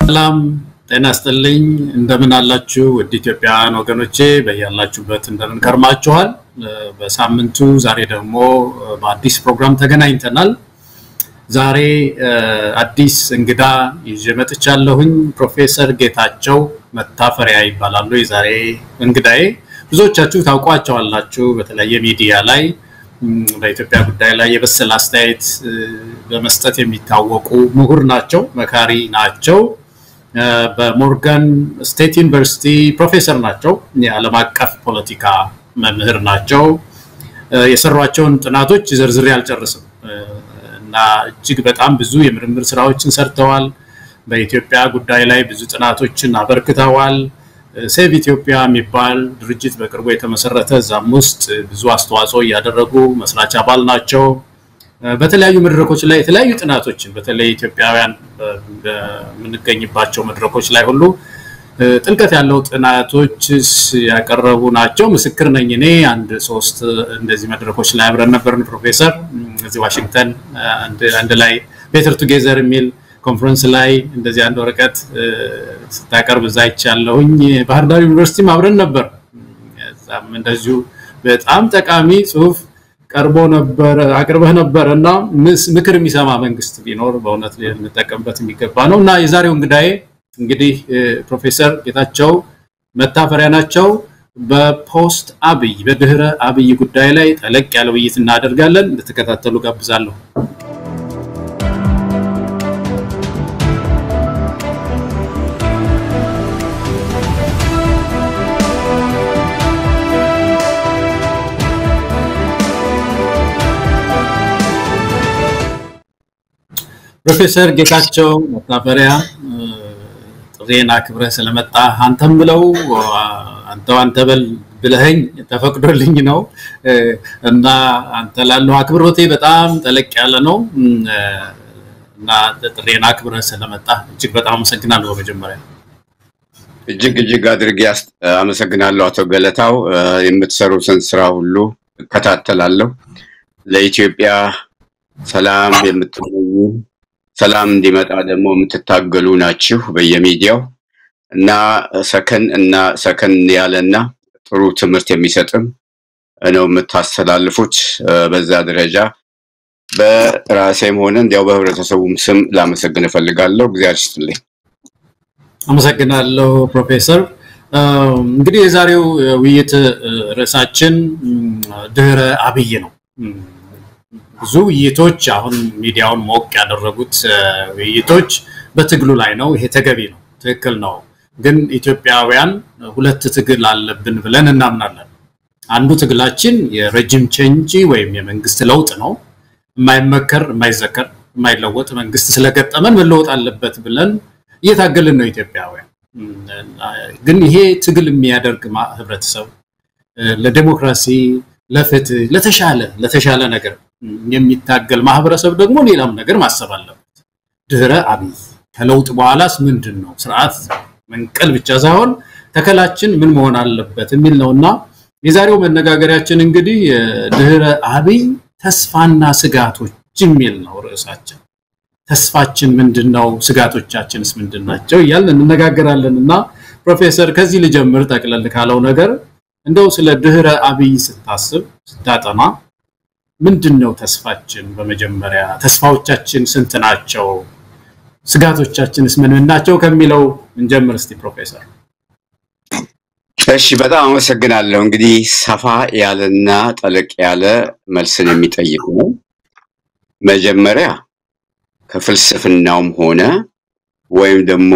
ሰላም ጤና ይስጥልኝ። እንደምን አላችሁ? ውድ ኢትዮጵያውያን ወገኖቼ በያላችሁበት እንደምን ከርማችኋል? በሳምንቱ ዛሬ ደግሞ በአዲስ ፕሮግራም ተገናኝተናል። ዛሬ አዲስ እንግዳ ይዤ መጥቻለሁኝ። ፕሮፌሰር ጌታቸው መታፈሪያ ይባላሉ የዛሬ እንግዳዬ። ብዙዎቻችሁ ታውቋቸዋላችሁ በተለያየ ሚዲያ ላይ በኢትዮጵያ ጉዳይ ላይ የበሰለ አስተያየት በመስጠት የሚታወቁ ምሁር ናቸው፣ መካሪ ናቸው። በሞርጋን ስቴት ዩኒቨርሲቲ ፕሮፌሰር ናቸው። የዓለም አቀፍ ፖለቲካ መምህር ናቸው። የሰሯቸውን ጥናቶች ዘርዝሬ አልጨርስም እና እጅግ በጣም ብዙ የምርምር ስራዎችን ሰርተዋል። በኢትዮጵያ ጉዳይ ላይ ብዙ ጥናቶችን አበርክተዋል። ሴቭ ኢትዮጵያ የሚባል ድርጅት በቅርቡ የተመሰረተ እዛም ውስጥ ብዙ አስተዋጽኦ እያደረጉ መስራች አባል ናቸው። በተለያዩ መድረኮች ላይ የተለያዩ ጥናቶችን በተለይ ኢትዮጵያውያን በምንገኝባቸው መድረኮች ላይ ሁሉ ጥልቀት ያለው ጥናቶች ያቀረቡ ናቸው። ምስክር ነኝ እኔ አንድ ሶስት እንደዚህ መድረኮች ላይ አብረን ነበርን። ፕሮፌሰር እዚህ ዋሽንግተን አንድ ላይ ቤተር ቱጌዘር የሚል ኮንፈረንስ ላይ እንደዚህ አንድ ወረቀት ስታቀርብ እዛ ይቻለሁኝ። ባህር ዳር ዩኒቨርሲቲም አብረን ነበር። እዛም እንደዚሁ በጣም ጠቃሚ ጽሁፍ ቀርቦ ነበር አቅርበህ ነበር እና ምክር የሚሰማ መንግስት ቢኖር በእውነት ልንጠቀምበት የሚገባ ነው እና የዛሬው እንግዳዬ እንግዲህ ፕሮፌሰር ጌታቸው መታፈሪያ ናቸው። በፖስት አብይ በድህረ አብይ ጉዳይ ላይ ጠለቅ ያለ ውይይት እናደርጋለን። እንድትከታተሉ ጋብዛለሁ። ፕሮፌሰር ጌታቸው መታፈሪያ ጥሬን አክብረህ ስለመጣ አንተም ብለው አንተው አንተ በል ብለኸኝ ተፈቅዶልኝ ነው እና አንተ ላለው አክብሮቴ በጣም ጠለቅ ያለ ነው እና ጥሬን አክብረህ ስለመጣ እጅግ በጣም አመሰግናለሁ። በመጀመሪያ እጅግ እጅግ አድርጌ አመሰግናለሁ አቶ ገለታው። የምትሰሩትን ስራ ሁሉ እከታተላለሁ። ለኢትዮጵያ ሰላም የምትመኙ ሰላም እንዲመጣ ደግሞ የምትታገሉ ናችሁ በየሚዲያው እና ሰከን እና ሰከን ያለና ጥሩ ትምህርት የሚሰጥም ነው የምታስተላልፉት። በዛ ደረጃ በራሴም ሆነ እንዲያው በህብረተሰቡም ስም ላመሰግን እፈልጋለሁ። እግዚአብሔር ይስጥልኝ። አመሰግናለሁ ፕሮፌሰር። እንግዲህ የዛሬው ውይይት ርዕሳችን ድህረ አብይ ነው። ብዙ ውይይቶች አሁን ሚዲያውን ሞቅ ያደረጉት ውይይቶች በትግሉ ላይ ነው። ይሄ ተገቢ ነው፣ ትክክል ነው። ግን ኢትዮጵያውያን ሁለት ትግል አለብን ብለን እናምናለን። አንዱ ትግላችን የረጅም ቼንጅ ወይም የመንግስት ለውጥ ነው። የማይመከር የማይዘከር የማይለወጥ መንግስት ስለገጠመን መለወጥ አለበት ብለን እየታገልን ነው ኢትዮጵያውያን። ግን ይሄ ትግል የሚያደርግ ህብረተሰብ ለዴሞክራሲ፣ ለፍትህ፣ ለተሻለ ለተሻለ ነገር የሚታገል ማህበረሰብ ደግሞ ሌላም ነገር ማሰብ አለበት። ድህረ አብይ ከለውጥ በኋላስ ምንድን ነው? ስርዓት መንቀል ብቻ ሳይሆን ተከላችን ምን መሆን አለበት የሚል ነው እና የዛሬው መነጋገሪያችን እንግዲህ ድህረ አብይ ተስፋና ስጋቶች የሚል ነው ርዕሳችን። ተስፋችን ምንድን ነው? ስጋቶቻችንስ ምንድን ናቸው? እያልን እንነጋገራለን እና ፕሮፌሰር ከዚህ ልጀምር። ጠቅለል ካለው ነገር እንደው ስለ ድህረ አብይ ስታስብ ስታጠና ምንድን ነው ተስፋችን? በመጀመሪያ ተስፋዎቻችን ስንት ናቸው? ስጋቶቻችንስ ምን ምን ናቸው ከሚለው እንጀምር እስቲ ፕሮፌሰር። እሺ፣ በጣም አመሰግናለሁ። እንግዲህ ሰፋ ያለና ጠለቅ ያለ መልስን የሚጠይቅ ነው። መጀመሪያ ከፍልስፍናውም ሆነ ወይም ደግሞ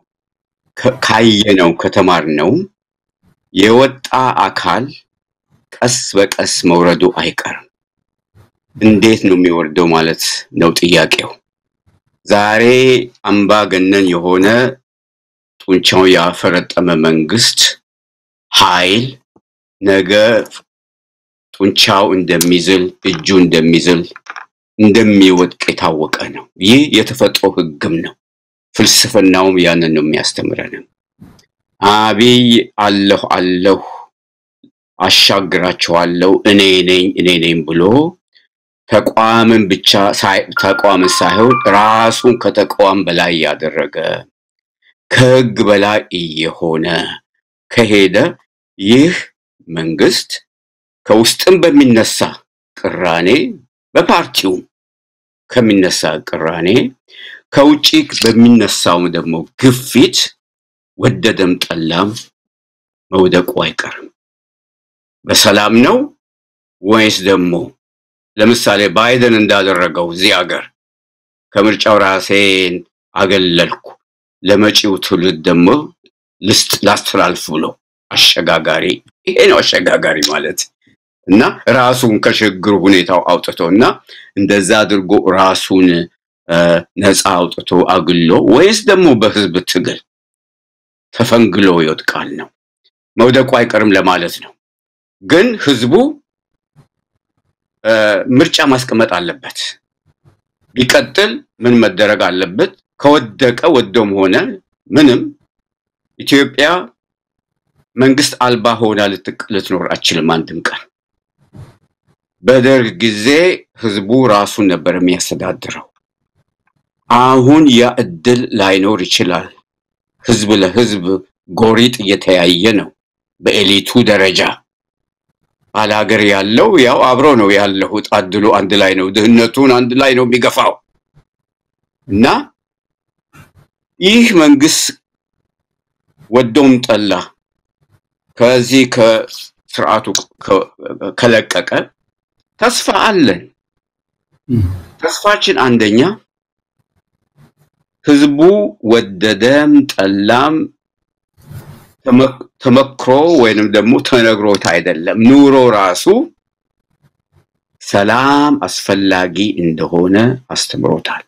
ካየነው ከተማርነው የወጣ አካል ቀስ በቀስ መውረዱ አይቀርም። እንዴት ነው የሚወርደው ማለት ነው ጥያቄው። ዛሬ አምባገነን የሆነ ጡንቻው ያፈረጠመ መንግስት ኃይል ነገ ጡንቻው እንደሚዝል እጁ እንደሚዝል እንደሚወድቅ የታወቀ ነው። ይህ የተፈጥሮ ህግም ነው። ፍልስፍናውም ያንን ነው የሚያስተምረንም። አብይ አለሁ አለሁ አሻግራቸዋለሁ እኔ ነኝ እኔ ነኝ ብሎ ተቋምን ብቻ ተቋምን ሳይሆን ራሱን ከተቋም በላይ ያደረገ ከህግ በላይ እየሆነ ከሄደ ይህ መንግስት ከውስጥም በሚነሳ ቅራኔ በፓርቲውም ከሚነሳ ቅራኔ ከውጭ በሚነሳውም ደግሞ ግፊት ወደደም ጠላም መውደቁ አይቀርም። በሰላም ነው ወይስ ደግሞ ለምሳሌ ባይደን እንዳደረገው እዚህ ሀገር ከምርጫው ራሴን አገለልኩ ለመጪው ትውልድ ደግሞ ልስጥ ላስተላልፍ ብሎ አሸጋጋሪ ይሄ ነው አሸጋጋሪ ማለት እና ራሱን ከሽግግር ሁኔታው አውጥቶ እና እንደዛ አድርጎ ራሱን ነፃ አውጥቶ አግሎ ወይስ ደግሞ በህዝብ ትግል ተፈንግሎ ይወድቃል ነው። መውደቁ አይቀርም ለማለት ነው። ግን ህዝቡ ምርጫ ማስቀመጥ አለበት። ቢቀጥል ምን መደረግ አለበት? ከወደቀ ወዶም ሆነ ምንም ኢትዮጵያ መንግስት አልባ ሆና ልትኖር አችልም አንድም ቀን። በደርግ ጊዜ ህዝቡ ራሱን ነበር የሚያስተዳድረው። አሁን ያ እድል ላይኖር ይችላል። ህዝብ ለህዝብ ጎሪጥ እየተያየ ነው። በኤሊቱ ደረጃ ባላገር ያለው ያው አብሮ ነው ያለው። ጣድሎ አንድ ላይ ነው፣ ድህነቱን አንድ ላይ ነው የሚገፋው እና ይህ መንግስት ወዶም ጠላ ከዚህ ከስርዓቱ ከለቀቀ ተስፋ አለን። ተስፋችን አንደኛ ህዝቡ ወደደም ጠላም ተመክሮ ወይንም ደግሞ ተነግሮት አይደለም፣ ኑሮ ራሱ ሰላም አስፈላጊ እንደሆነ አስተምሮታል።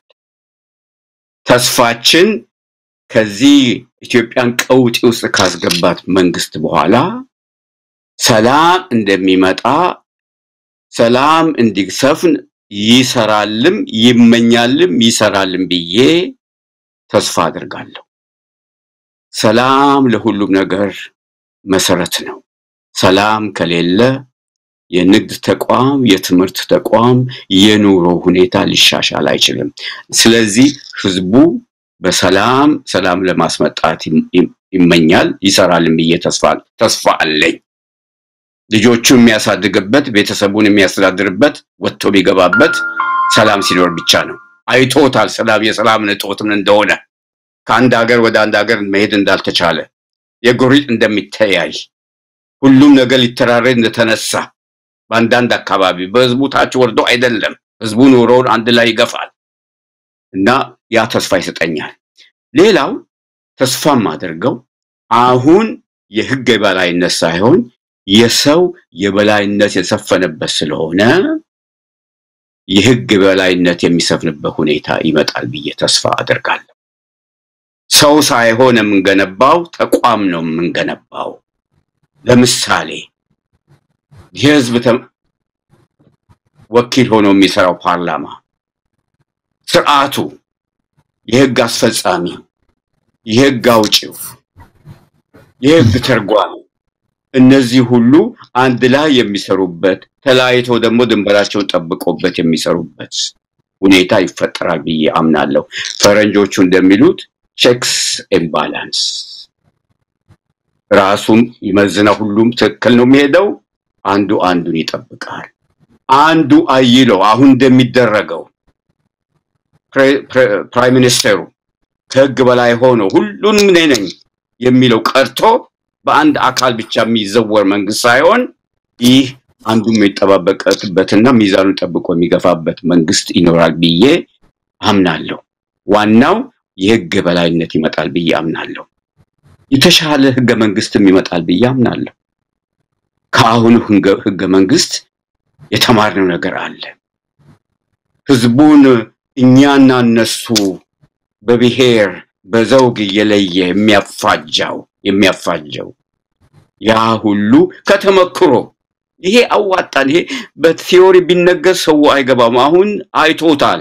ተስፋችን ከዚህ ኢትዮጵያን ቀውጢ ውስጥ ካስገባት መንግስት በኋላ ሰላም እንደሚመጣ ሰላም እንዲሰፍን ይሰራልም ይመኛልም ይሰራልም ብዬ ተስፋ አድርጋለሁ። ሰላም ለሁሉም ነገር መሰረት ነው። ሰላም ከሌለ የንግድ ተቋም፣ የትምህርት ተቋም፣ የኑሮ ሁኔታ ሊሻሻል አይችልም። ስለዚህ ህዝቡ በሰላም ሰላም ለማስመጣት ይመኛል ይሰራልም ብዬ ተስፋ አለኝ። ልጆቹ የሚያሳድግበት ቤተሰቡን የሚያስተዳድርበት ወጥቶ ቢገባበት ሰላም ሲኖር ብቻ ነው። አይቶታል ሰላም የሰላምን እጦት ምን እንደሆነ ከአንድ ሀገር ወደ አንድ ሀገር መሄድ እንዳልተቻለ የጎሪጥ እንደሚተያይ ሁሉም ነገር ሊተራረድ እንደተነሳ በአንዳንድ አካባቢ በህዝቡ ታች ወርዶ አይደለም ህዝቡ ኑሮውን አንድ ላይ ይገፋል እና ያ ተስፋ ይሰጠኛል። ሌላው ተስፋም አድርገው አሁን የህግ የበላይነት ሳይሆን የሰው የበላይነት የሰፈነበት ስለሆነ የህግ የበላይነት የሚሰፍንበት ሁኔታ ይመጣል ብዬ ተስፋ አደርጋለሁ። ሰው ሳይሆን የምንገነባው ተቋም ነው የምንገነባው። ለምሳሌ የህዝብ ወኪል ሆኖ የሚሰራው ፓርላማ፣ ስርዓቱ፣ የህግ አስፈጻሚው፣ የህግ አውጪው፣ የህግ ተርጓሚ እነዚህ ሁሉ አንድ ላይ የሚሰሩበት ተለያይተው ደግሞ ድንበራቸውን ጠብቆበት የሚሰሩበት ሁኔታ ይፈጠራል ብዬ አምናለሁ። ፈረንጆቹ እንደሚሉት ቼክስ ኤንድ ባላንስ ራሱም ይመዝና ሁሉም ትክክል ነው የሚሄደው፣ አንዱ አንዱን ይጠብቃል። አንዱ አይሎ አሁን እንደሚደረገው ፕራይም ሚኒስቴሩ ከህግ በላይ ሆኖ ሁሉንም እኔ ነኝ የሚለው ቀርቶ በአንድ አካል ብቻ የሚዘወር መንግስት ሳይሆን ይህ አንዱ የሚጠባበቅበትና ሚዛኑን ጠብቆ የሚገፋበት መንግስት ይኖራል ብዬ አምናለሁ። ዋናው የህግ በላይነት ይመጣል ብዬ አምናለሁ። የተሻለ ህገ መንግስትም ይመጣል ብዬ አምናለሁ። ከአሁኑ ህገ መንግስት የተማርነው ነገር አለ። ህዝቡን እኛና እነሱ በብሔር በዘውግ እየለየ የሚያፋጃው የሚያፋጀው ያ ሁሉ ከተመክሮ ይሄ አዋጣን። ይሄ በቲዮሪ ቢነገር ሰው አይገባም። አሁን አይቶታል፣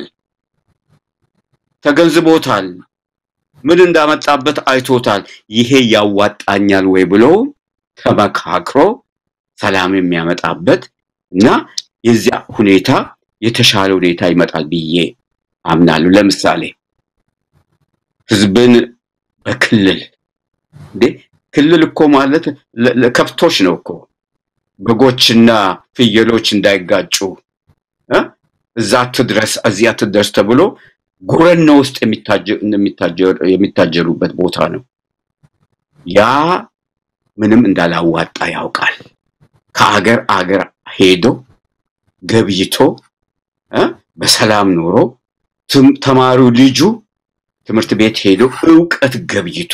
ተገንዝቦታል፣ ምን እንዳመጣበት አይቶታል። ይሄ ያዋጣኛል ወይ ብሎ ተመካክሮ ሰላም የሚያመጣበት እና የዚያ ሁኔታ የተሻለ ሁኔታ ይመጣል ብዬ አምናለሁ። ለምሳሌ ህዝብን በክልል እንዴ ክልል እኮ ማለት ለ- ለከብቶች ነው እኮ በጎችና ፍየሎች እንዳይጋጩ እ? እዛ አትድረስ እዚህ አትድረስ ተብሎ ጉረኖ ውስጥ የሚታጀ- የሚታጀ- የሚታጀሩበት ቦታ ነው። ያ ምንም እንዳላዋጣ ያውቃል። ከአገር አገር ሄዶ ገብይቶ እ? በሰላም ኖሮ ትም- ተማሪው ልጁ ትምህርት ቤት ሄዶ እውቀት ገብይቶ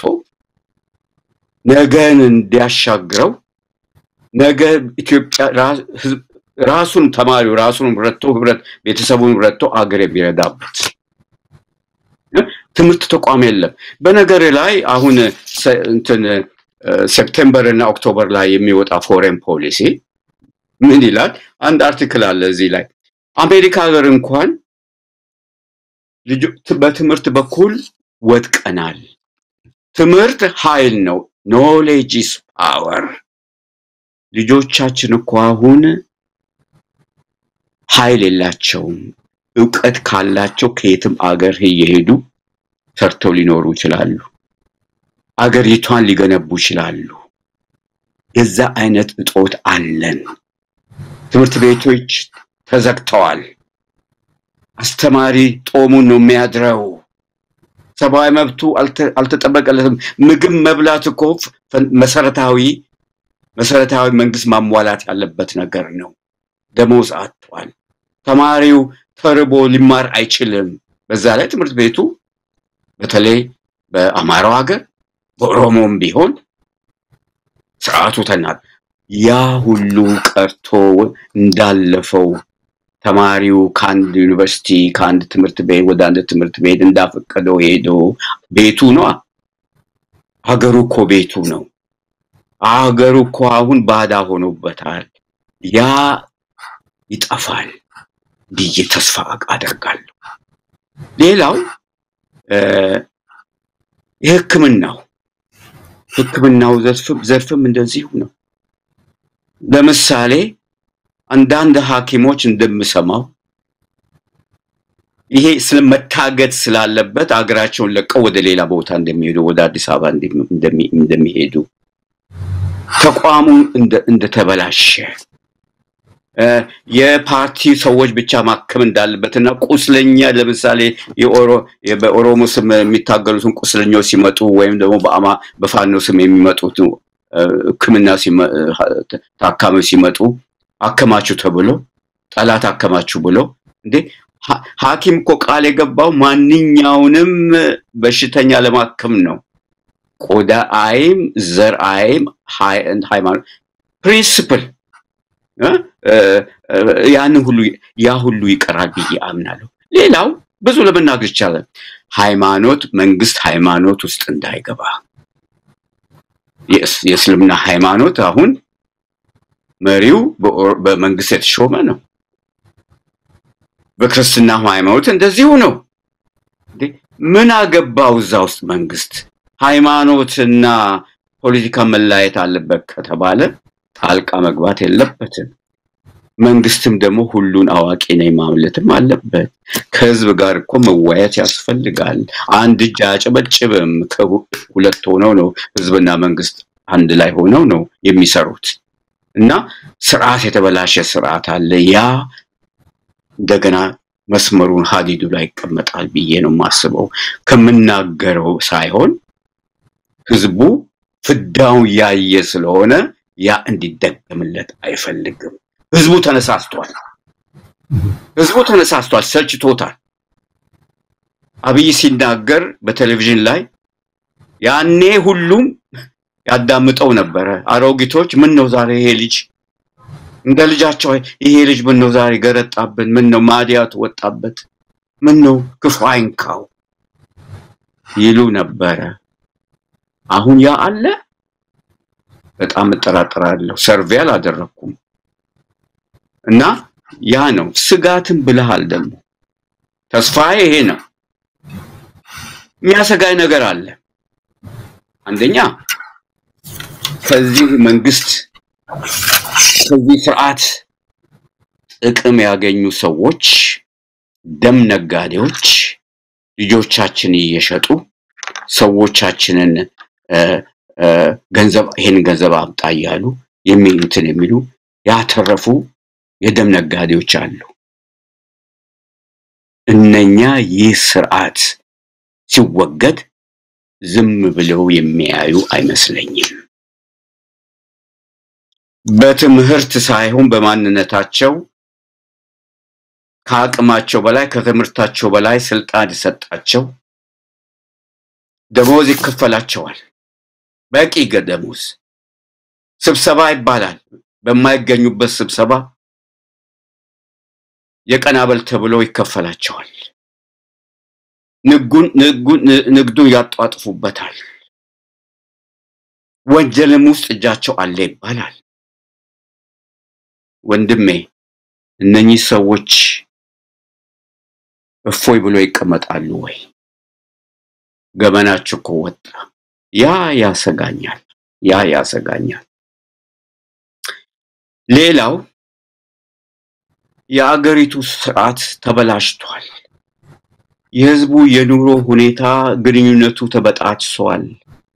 ነገን እንዲያሻግረው ነገ ኢትዮጵያ ራ- ህዝብ- ራሱን ተማሪው ራሱን ረድቶ ህብረት ቤተሰቡን ረድቶ አገር የሚረዳበት እ? ትምህርት ተቋም የለም። በነገር ላይ አሁን ሰ- እንትን እ፣ ሴፕቴምበር እና ኦክቶበር ላይ የሚወጣ ፎሬን ፖሊሲ ምን ይላል? አንድ አርቲክል አለ እዚህ ላይ አሜሪካ ሀገር እንኳን ልጆ- ት- በትምህርት በኩል ወድቀናል። ትምህርት ኃይል ነው። ኖሌጅ ኢዝ ፓወር። ልጆቻችን እኮ አሁን ኃይል የላቸውም። እውቀት ካላቸው ከየትም አገር እየሄዱ ሰርተው ሊኖሩ ይችላሉ። አገሪቷን ሊገነቡ ይችላሉ። የዛ አይነት እጦት አለን። ትምህርት ቤቶች ተዘግተዋል። አስተማሪ ጦሙን ነው የሚያድረው። ሰብአዊ መብቱ አልተ- አልተጠበቀለትም። ምግብ መብላት እኮ ፈ- መሰረታዊ መሰረታዊ መንግስት ማሟላት ያለበት ነገር ነው። ደሞዝ አጥቷል። ተማሪው ተርቦ ሊማር አይችልም። በዛ ላይ ትምህርት ቤቱ በተለይ በአማራው ሀገር በኦሮሞም ቢሆን ስርዓቱ ተናል። ያ ሁሉ ቀርቶ እንዳለፈው ተማሪው ከአንድ ዩኒቨርሲቲ ከአንድ ትምህርት ቤት ወደ አንድ ትምህርት ቤት እንዳፈቀደው ሄዶ ቤቱ ነው። ሀገሩ እኮ ቤቱ ነው። አገሩ እኮ አሁን ባዳ ሆኖበታል። ያ ይጠፋል ብዬ ተስፋ አደርጋለሁ። ሌላው እ፣ የሕክምናው ሕክምናው ዘርፍም ዘርፍም እንደዚሁ ነው። ለምሳሌ አንዳንድ ሐኪሞች እንደምሰማው ይሄ ስለመታገድ ስላለበት አገራቸውን ለቀው ወደ ሌላ ቦታ እንደሚሄዱ ወደ አዲስ አበባ እንደሚ- እንደሚ- እንደሚሄዱ ተቋሙ እንደ- እንደተበላሸ እ፣ የፓርቲ ሰዎች ብቻ ማከም እንዳለበትና ቁስለኛ ለምሳሌ የኦሮ- የ- በኦሮሞ ስም የሚታገሉትን ቁስለኞች ሲመጡ ወይም ደግሞ በአማ በፋኖ ስም የሚመጡት እ፣ ሕክምና ሲመ- እ፣ ታካሚዎች ሲመጡ አከማችሁ ተብሎ ጠላት አከማችሁ ብሎ እንዴ ሐ- ሐኪም እኮ ቃል የገባው ማንኛውንም በሽተኛ ለማከም ነው። ቆዳ አይም ዘር አይም ሃይ- ሃይማኖት ፕሪንስፕል እ? እ፣ እ፣ ያንን ሁሉ ያ ሁሉ ይቀራል ብዬ አምናለሁ። ሌላው ብዙ ለመናገር ይቻላል። ሃይማኖት መንግስት ሃይማኖት ውስጥ እንዳይገባ የእስ- የእስልምና ሃይማኖት አሁን መሪው በኦር- በመንግስት የተሾመ ነው። በክርስትና ሃይማኖት እንደዚሁ ነው። እንዴ ምን አገባው እዛ ውስጥ መንግስት? ሃይማኖትና ፖለቲካ መለያየት አለበት ከተባለ ጣልቃ መግባት የለበትም። መንግስትም ደግሞ ሁሉን አዋቂ ነኝ ማለትም አለበት። ከህዝብ ጋር እኮ መወያየት ያስፈልጋል። አንድ እጅ አያጨበጭብም። ከሁ- ሁለት ሆነው ነው ህዝብና መንግስት አንድ ላይ ሆነው ነው የሚሰሩት እና ስርዓት የተበላሸ ስርዓት አለ። ያ እንደገና መስመሩን ሀዲዱ ላይ ይቀመጣል ብዬ ነው የማስበው። ከምናገረው ሳይሆን ህዝቡ ፍዳው ያየ ስለሆነ ያ እንዲደገምለት አይፈልግም። ህዝቡ ተነሳስቷል። ህዝቡ ተነሳስቷል፣ ሰልችቶታል። አብይ ሲናገር በቴሌቪዥን ላይ ያኔ ሁሉም ያዳምጠው ነበረ። አሮጊቶች ምን ነው ዛሬ ይሄ ልጅ እንደ ልጃቸው ይሄ ልጅ ምን ነው ዛሬ ገረጣብን? ምን ነው ማዲያቱ ወጣበት? ምን ነው ክፉ አይንካው ይሉ ነበረ። አሁን ያ አለ። በጣም እጠራጠራለሁ። ሰርቬ አላደረኩም እና ያ ነው ስጋትን ብለሃል። ደግሞ ተስፋዬ ይሄ ነው። የሚያሰጋኝ ነገር አለ። አንደኛ ከዚህ መንግስት ከዚህ ስርዓት ጥቅም ያገኙ ሰዎች፣ ደም ነጋዴዎች ልጆቻችን እየሸጡ ሰዎቻችንን እ፣ እ፣ ገንዘብ ይሄን ገንዘብ አምጣ እያሉ የሚሉትን የሚሉ ያተረፉ የደም ነጋዴዎች አሉ። እነኛ ይህ ስርዓት ሲወገድ ዝም ብለው የሚያዩ አይመስለኝም። በትምህርት ሳይሆን በማንነታቸው ከአቅማቸው በላይ ከትምህርታቸው በላይ ስልጣን የሰጣቸው ደሞዝ ይከፈላቸዋል። በቂ ገ- ደሞዝ ስብሰባ ይባላል። በማይገኙበት ስብሰባ የቀን አበል ተብሎ ይከፈላቸዋል። ንጉን ንጉን ን- ንግዱን ያጧጥፉበታል። ወንጀልም ውስጥ እጃቸው አለ ይባላል። ወንድሜ እነኚህ ሰዎች እፎይ ብሎ ይቀመጣሉ ወይ? ገመናችሁ እኮ ወጣ። ያ ያሰጋኛል፣ ያ ያሰጋኛል። ሌላው የአገሪቱ ስርዓት ተበላሽቷል። የህዝቡ የኑሮ ሁኔታ ግንኙነቱ ተበጣጥሷል።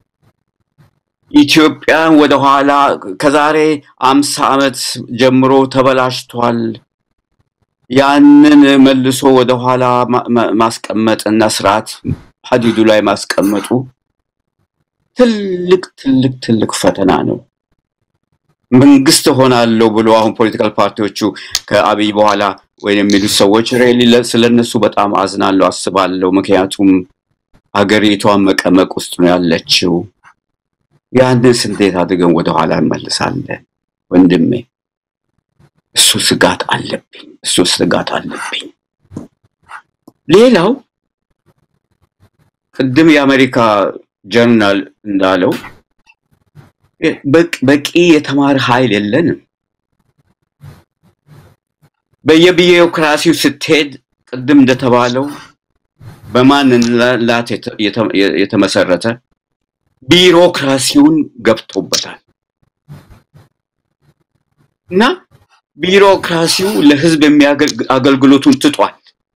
ኢትዮጵያን ወደኋላ ከዛሬ አምሳ ዓመት ጀምሮ ተበላሽቷል። ያንን መልሶ ወደኋላ ማ- ማ- ማስቀመጥና ስርዓት ሀዲዱ ላይ ማስቀመጡ ትልቅ ትልቅ ትልቅ ፈተና ነው። መንግስት ሆናለሁ ብሎ አሁን ፖለቲካል ፓርቲዎቹ ከአብይ በኋላ ወይም የሚሉት ሰዎች ሬሊ ስለነሱ በጣም አዝናለሁ፣ አስባለሁ። ምክንያቱም ሀገሪቷን መቀመቅ ውስጥ ነው ያለችው። ያንንስ እንዴት አድርገን ወደኋላ እንመልሳለን? ወንድሜ እሱ ስጋት አለብኝ፣ እሱ ስጋት አለብኝ። ሌላው ቅድም የአሜሪካ ጀርናል እንዳለው በቅ- በቂ የተማረ ኃይል የለንም። በየቢሮክራሲው ስትሄድ ቅድም እንደተባለው በማንነት የተ- የተ- የተመሰረተ ቢሮክራሲውን ገብቶበታል እና ቢሮክራሲው ለህዝብ የሚያገል- አገልግሎቱን ትጧል።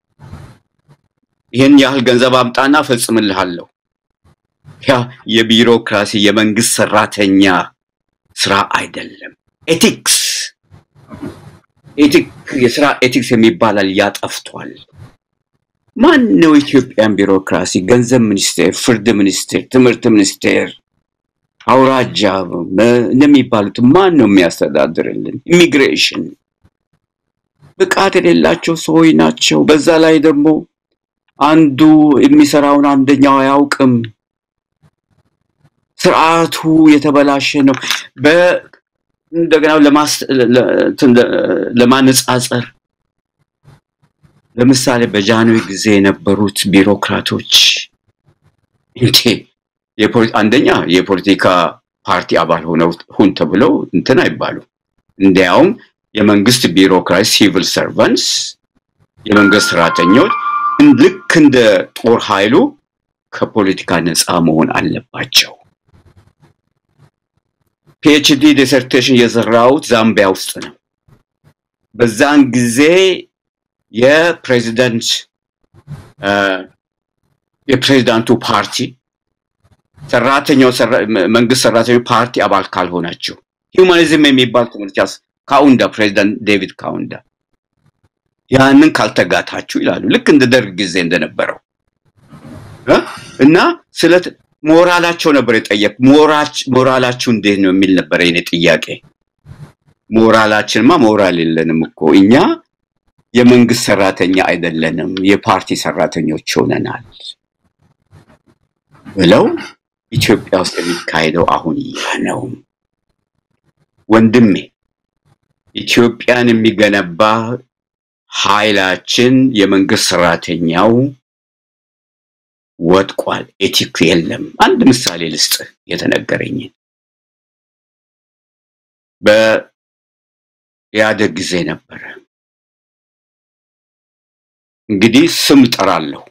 ይህን ያህል ገንዘብ አምጣና ፈጽምልሃለሁ። ያ የቢሮክራሲ የመንግስት ሰራተኛ ስራ አይደለም። ኤቲክስ ኤቲክ የስራ ኤቲክስ የሚባላል ያጠፍቷል። ማን ነው ኢትዮጵያን ቢሮክራሲ? ገንዘብ ሚኒስቴር፣ ፍርድ ሚኒስቴር፣ ትምህርት ሚኒስቴር፣ አውራጃ መ- እንደሚባሉት ማን ነው የሚያስተዳድርልን? ኢሚግሬሽን ብቃት የሌላቸው ሰዎች ናቸው። በዛ ላይ ደግሞ አንዱ የሚሰራውን አንደኛው አያውቅም። ስርዓቱ የተበላሸ ነው። በ- እንደገና ለማስ- ለ- እንትን ለ- ለማነጻጸር ለምሳሌ በጃንሆይ ጊዜ የነበሩት ቢሮክራቶች እንዴ የፖለቲ- አንደኛ የፖለቲካ ፓርቲ አባል ሆነው ሁን ተብለው እንትን አይባሉ። እንዲያውም የመንግስት ቢሮክራሲ ሲቪል ሰርቫንትስ የመንግስት ሰራተኞች ልክ እንደ ጦር ኃይሉ ከፖለቲካ ነፃ መሆን አለባቸው። ፒኤችዲ ዲሰርቴሽን የሰራሁት ዛምቢያ ውስጥ ነው። በዛን ጊዜ የፕሬዚደንት እ፣ የፕሬዚዳንቱ ፓርቲ ሰራተኛው ሰራ- መንግስት ሰራተኛው ፓርቲ አባል ካልሆናችሁ ሂውማኒዝም የሚባል ትምህርት ያስ ካውንዳ ፕሬዚዳንት ዴቪድ ካውንዳ ያንን ካልተጋታችሁ ይላሉ። ልክ እንደ ደርግ ጊዜ እንደነበረው እ? እና ስለ ሞራላቸው ነበር የጠየቅ ሞራላችሁ እንዴት ነው የሚል ነበር የኔ ጥያቄ። ሞራላችንማ ሞራል የለንም እኮ እኛ የመንግስት ሰራተኛ አይደለንም፣ የፓርቲ ሰራተኞች ሆነናል ብለው ኢትዮጵያ ውስጥ የሚካሄደው አሁን ያ ነው። ወንድሜ ኢትዮጵያን የሚገነባ ኃይላችን የመንግስት ሰራተኛው ወድቋል። ኤቲክ የለም። አንድ ምሳሌ ልስጥ የተነገረኝን በኢህአደግ ጊዜ ነበረ። እንግዲህ ስም ጠራለሁ።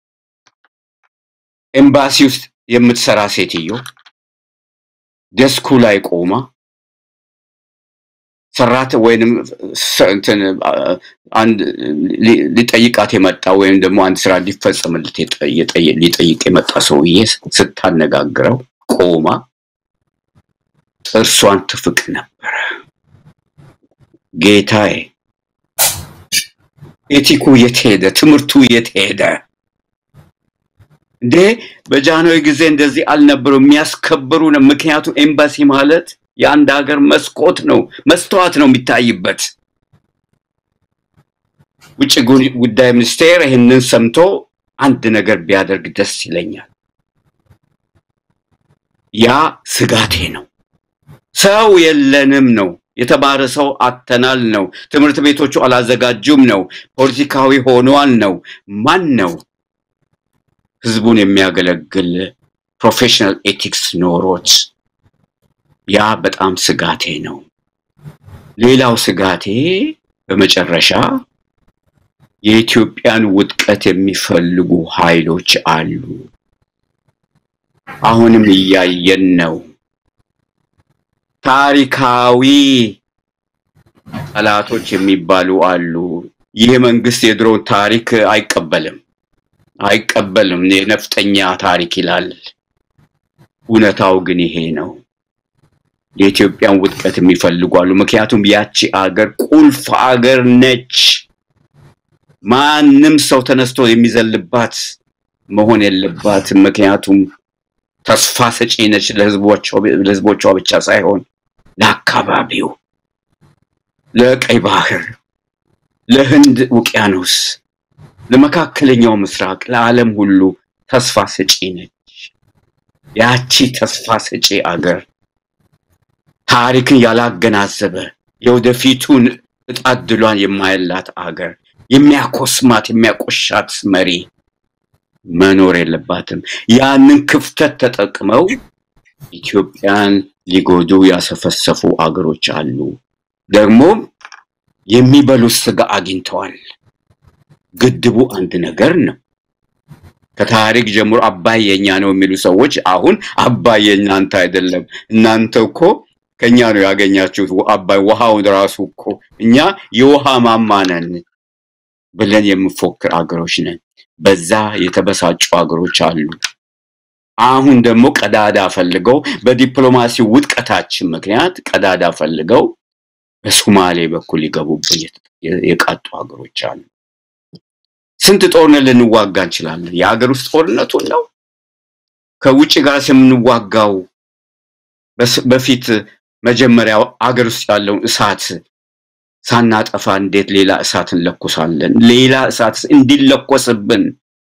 ኤምባሲ ውስጥ የምትሰራ ሴትዮ ደስኩ ላይ ቆማ ሰራት ወይንም ስ- እንትን አ- አንድ ሊጠይቃት የመጣ ወይም ደግሞ አንድ ስራ ሊፈጸምለት ሊጠይቅ የመጣ ሰውዬ ስታነጋግረው ቆማ ጥርሷን ትፍቅ ነበረ። ጌታዬ ኤቲኩ የት ሄደ? ትምህርቱ የት ሄደ? እንዴ በጃንሆይ ጊዜ እንደዚህ አልነበሩ የሚያስከብሩ ነው። ምክንያቱም ኤምባሲ ማለት የአንድ ሀገር መስኮት ነው፣ መስተዋት ነው የሚታይበት። ውጭ ጉዳይ ሚኒስቴር ይህንን ሰምቶ አንድ ነገር ቢያደርግ ደስ ይለኛል። ያ ስጋቴ ነው። ሰው የለንም ነው የተማረ ሰው አተናል ነው። ትምህርት ቤቶቹ አላዘጋጁም ነው። ፖለቲካዊ ሆኗል ነው። ማን ነው ህዝቡን የሚያገለግል ፕሮፌሽናል ኤቲክስ ኖሮት? ያ በጣም ስጋቴ ነው። ሌላው ስጋቴ በመጨረሻ የኢትዮጵያን ውድቀት የሚፈልጉ ኃይሎች አሉ። አሁንም እያየን ነው። ታሪካዊ ጠላቶች የሚባሉ አሉ። ይህ መንግስት የድሮውን ታሪክ አይቀበልም አይቀበልም። የነፍጠኛ ታሪክ ይላል። እውነታው ግን ይሄ ነው። የኢትዮጵያን ውድቀት የሚፈልጉ አሉ። ምክንያቱም ያቺ አገር ቁልፍ አገር ነች። ማንም ሰው ተነስቶ የሚዘልባት መሆን የለባትም። ምክንያቱም ተስፋ ሰጪ ነች ለህዝቦቿ ብቻ ሳይሆን ለአካባቢው፣ ለቀይ ባህር፣ ለህንድ ውቅያኖስ፣ ለመካከለኛው ምስራቅ፣ ለዓለም ሁሉ ተስፋ ሰጪ ነች። ያቺ ተስፋ ሰጪ አገር ታሪክን ያላገናዘበ የወደፊቱን እጣ ዕድሏን የማየላት አገር የሚያኮስማት የሚያቆሻት መሪ መኖር የለባትም። ያንን ክፍተት ተጠቅመው ኢትዮጵያን ሊጎዱ ያሰፈሰፉ አገሮች አሉ። ደግሞም የሚበሉት ስጋ አግኝተዋል። ግድቡ አንድ ነገር ነው። ከታሪክ ጀምሮ አባይ የኛ ነው የሚሉ ሰዎች አሁን አባይ የእናንተ አይደለም፣ እናንተ እኮ ከኛ ነው ያገኛችሁት አባይ ውሃውን ራሱ እኮ እኛ የውሃ ማማ ነን ብለን የምፎክር አገሮች ነን። በዛ የተበሳጩ አገሮች አሉ። አሁን ደግሞ ቀዳዳ ፈልገው በዲፕሎማሲ ውድቀታችን ምክንያት ቀዳዳ ፈልገው በሶማሌ በኩል ሊገቡብን የቃጡ ሀገሮች አሉ። ስንት ጦርነት ልንዋጋ እንችላለን? የሀገር ውስጥ ጦርነቱን ነው ከውጭ ጋር የምንዋጋው በፊት መጀመሪያው አገር ውስጥ ያለውን እሳት ሳናጠፋ እንዴት ሌላ እሳት እንለኩሳለን? ሌላ እሳት እንዲለኮስብን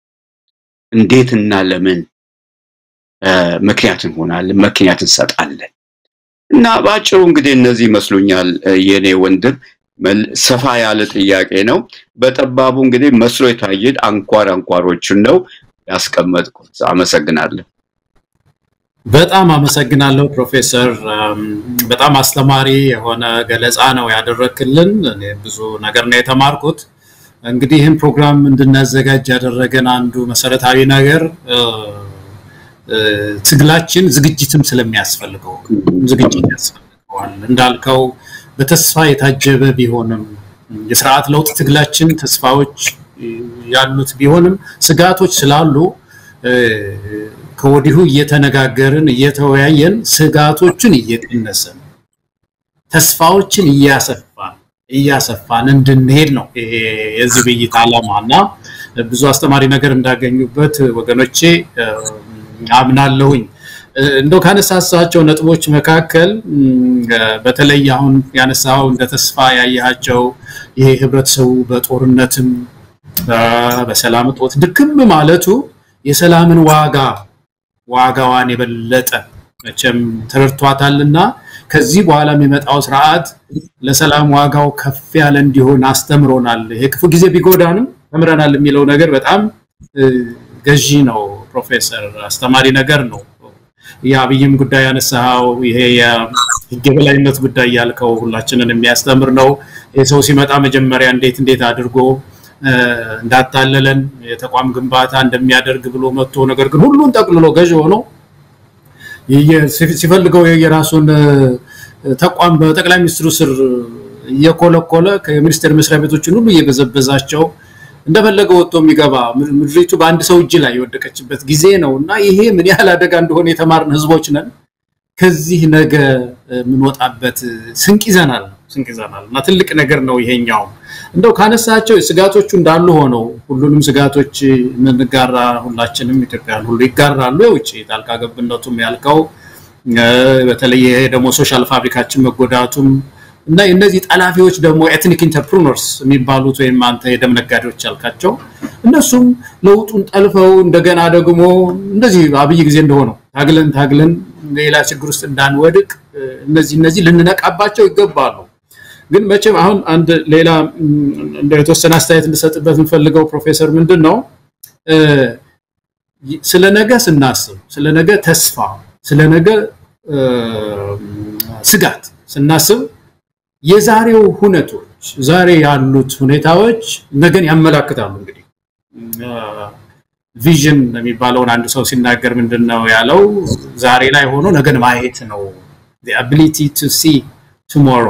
እንዴት እና ለምን ምክንያት እንሆናለን? ምክንያት እንሰጣለን። እና በአጭሩ እንግዲህ እነዚህ ይመስሉኛል የኔ ወንድም። ሰፋ ያለ ጥያቄ ነው። በጠባቡ እንግዲህ መስሎ የታየን አንኳር አንኳሮቹን ነው ያስቀመጥኩት። አመሰግናለሁ። በጣም አመሰግናለሁ ፕሮፌሰር። በጣም አስተማሪ የሆነ ገለጻ ነው ያደረክልን። እኔ ብዙ ነገር ነው የተማርኩት። እንግዲህ ይህን ፕሮግራም እንድናዘጋጅ ያደረገን አንዱ መሰረታዊ ነገር ትግላችን ዝግጅትም ስለሚያስፈልገው ዝግጅት ያስፈልገዋል። እንዳልከው በተስፋ የታጀበ ቢሆንም የስርዓት ለውጥ ትግላችን ተስፋዎች ያሉት ቢሆንም ስጋቶች ስላሉ ከወዲሁ እየተነጋገርን እየተወያየን ስጋቶችን እየቀነስን ተስፋዎችን እያሰፋን እያሰፋን እንድንሄድ ነው ይሄ የዚህ ውይይት ዓላማ እና ብዙ አስተማሪ ነገር እንዳገኙበት ወገኖቼ አምናለሁኝ። እንደው ካነሳሳቸው ነጥቦች መካከል በተለይ አሁን ያነሳው እንደ ተስፋ ያያቸው ይሄ ህብረተሰቡ በጦርነትም በሰላም እጦት ድክም ማለቱ የሰላምን ዋጋ ዋጋዋን የበለጠ መቼም ተረድቷታልና ከዚህ በኋላ የሚመጣው ስርዓት ለሰላም ዋጋው ከፍ ያለ እንዲሆን አስተምሮናል። ይሄ ክፉ ጊዜ ቢጎዳንም ተምረናል የሚለው ነገር በጣም ገዢ ነው። ፕሮፌሰር አስተማሪ ነገር ነው። የአብይም ጉዳይ ያነሳው ይሄ የህግ የበላይነት ጉዳይ ያልከው ሁላችንን የሚያስተምር ነው። የሰው ሲመጣ መጀመሪያ እንዴት እንዴት አድርጎ እንዳታለለን የተቋም ግንባታ እንደሚያደርግ ብሎ መጥቶ ነገር ግን ሁሉን ጠቅልሎ ገዥ ሆኖ ሲፈልገው የራሱን ተቋም በጠቅላይ ሚኒስትሩ ስር እየኮለኮለ ከሚኒስቴር መስሪያ ቤቶችን ሁሉ እየበዘበዛቸው እንደፈለገ ወጥቶ የሚገባ ምድሪቱ በአንድ ሰው እጅ ላይ የወደቀችበት ጊዜ ነው እና ይሄ ምን ያህል አደጋ እንደሆነ የተማርን ህዝቦች ነን። ከዚህ ነገ የምንወጣበት ስንቅ ይዘናል ስንቅ ይዘናል እና ትልቅ ነገር ነው ይሄኛው። እንደው ካነሳቸው ስጋቶቹ እንዳሉ ሆነው ሁሉንም ስጋቶች የምንጋራ ሁላችንም ኢትዮጵያን ሁሉ ይጋራሉ። የውጭ ጣልቃ ገብነቱም ያልከው በተለይ ይሄ ደግሞ ሶሻል ፋብሪካችን መጎዳቱም እና እነዚህ ጠላፊዎች ደግሞ ኤትኒክ ኢንተርፕሩነርስ የሚባሉት ወይም አንተ የደም ነጋዴዎች ያልካቸው እነሱም ለውጡን ጠልፈው እንደገና ደግሞ እንደዚህ አብይ ጊዜ እንደሆነው ታግለን ታግለን ሌላ ችግር ውስጥ እንዳንወድቅ እነዚህ እነዚህ ልንነቃባቸው ይገባሉ። ግን መቼም አሁን አንድ ሌላ እንደ የተወሰነ አስተያየት እንድሰጥበት የምፈልገው ፕሮፌሰር ምንድን ነው ስለ ነገ ስናስብ ስለ ነገ ተስፋ ስለ ነገ ስጋት ስናስብ የዛሬው ሁነቶች ዛሬ ያሉት ሁኔታዎች ነገን ያመላክታሉ። እንግዲህ ቪዥን የሚባለውን አንድ ሰው ሲናገር ምንድን ነው ያለው? ዛሬ ላይ ሆኖ ነገን ማየት ነው። አቢሊቲ ቱ ሲ ቱሞሮ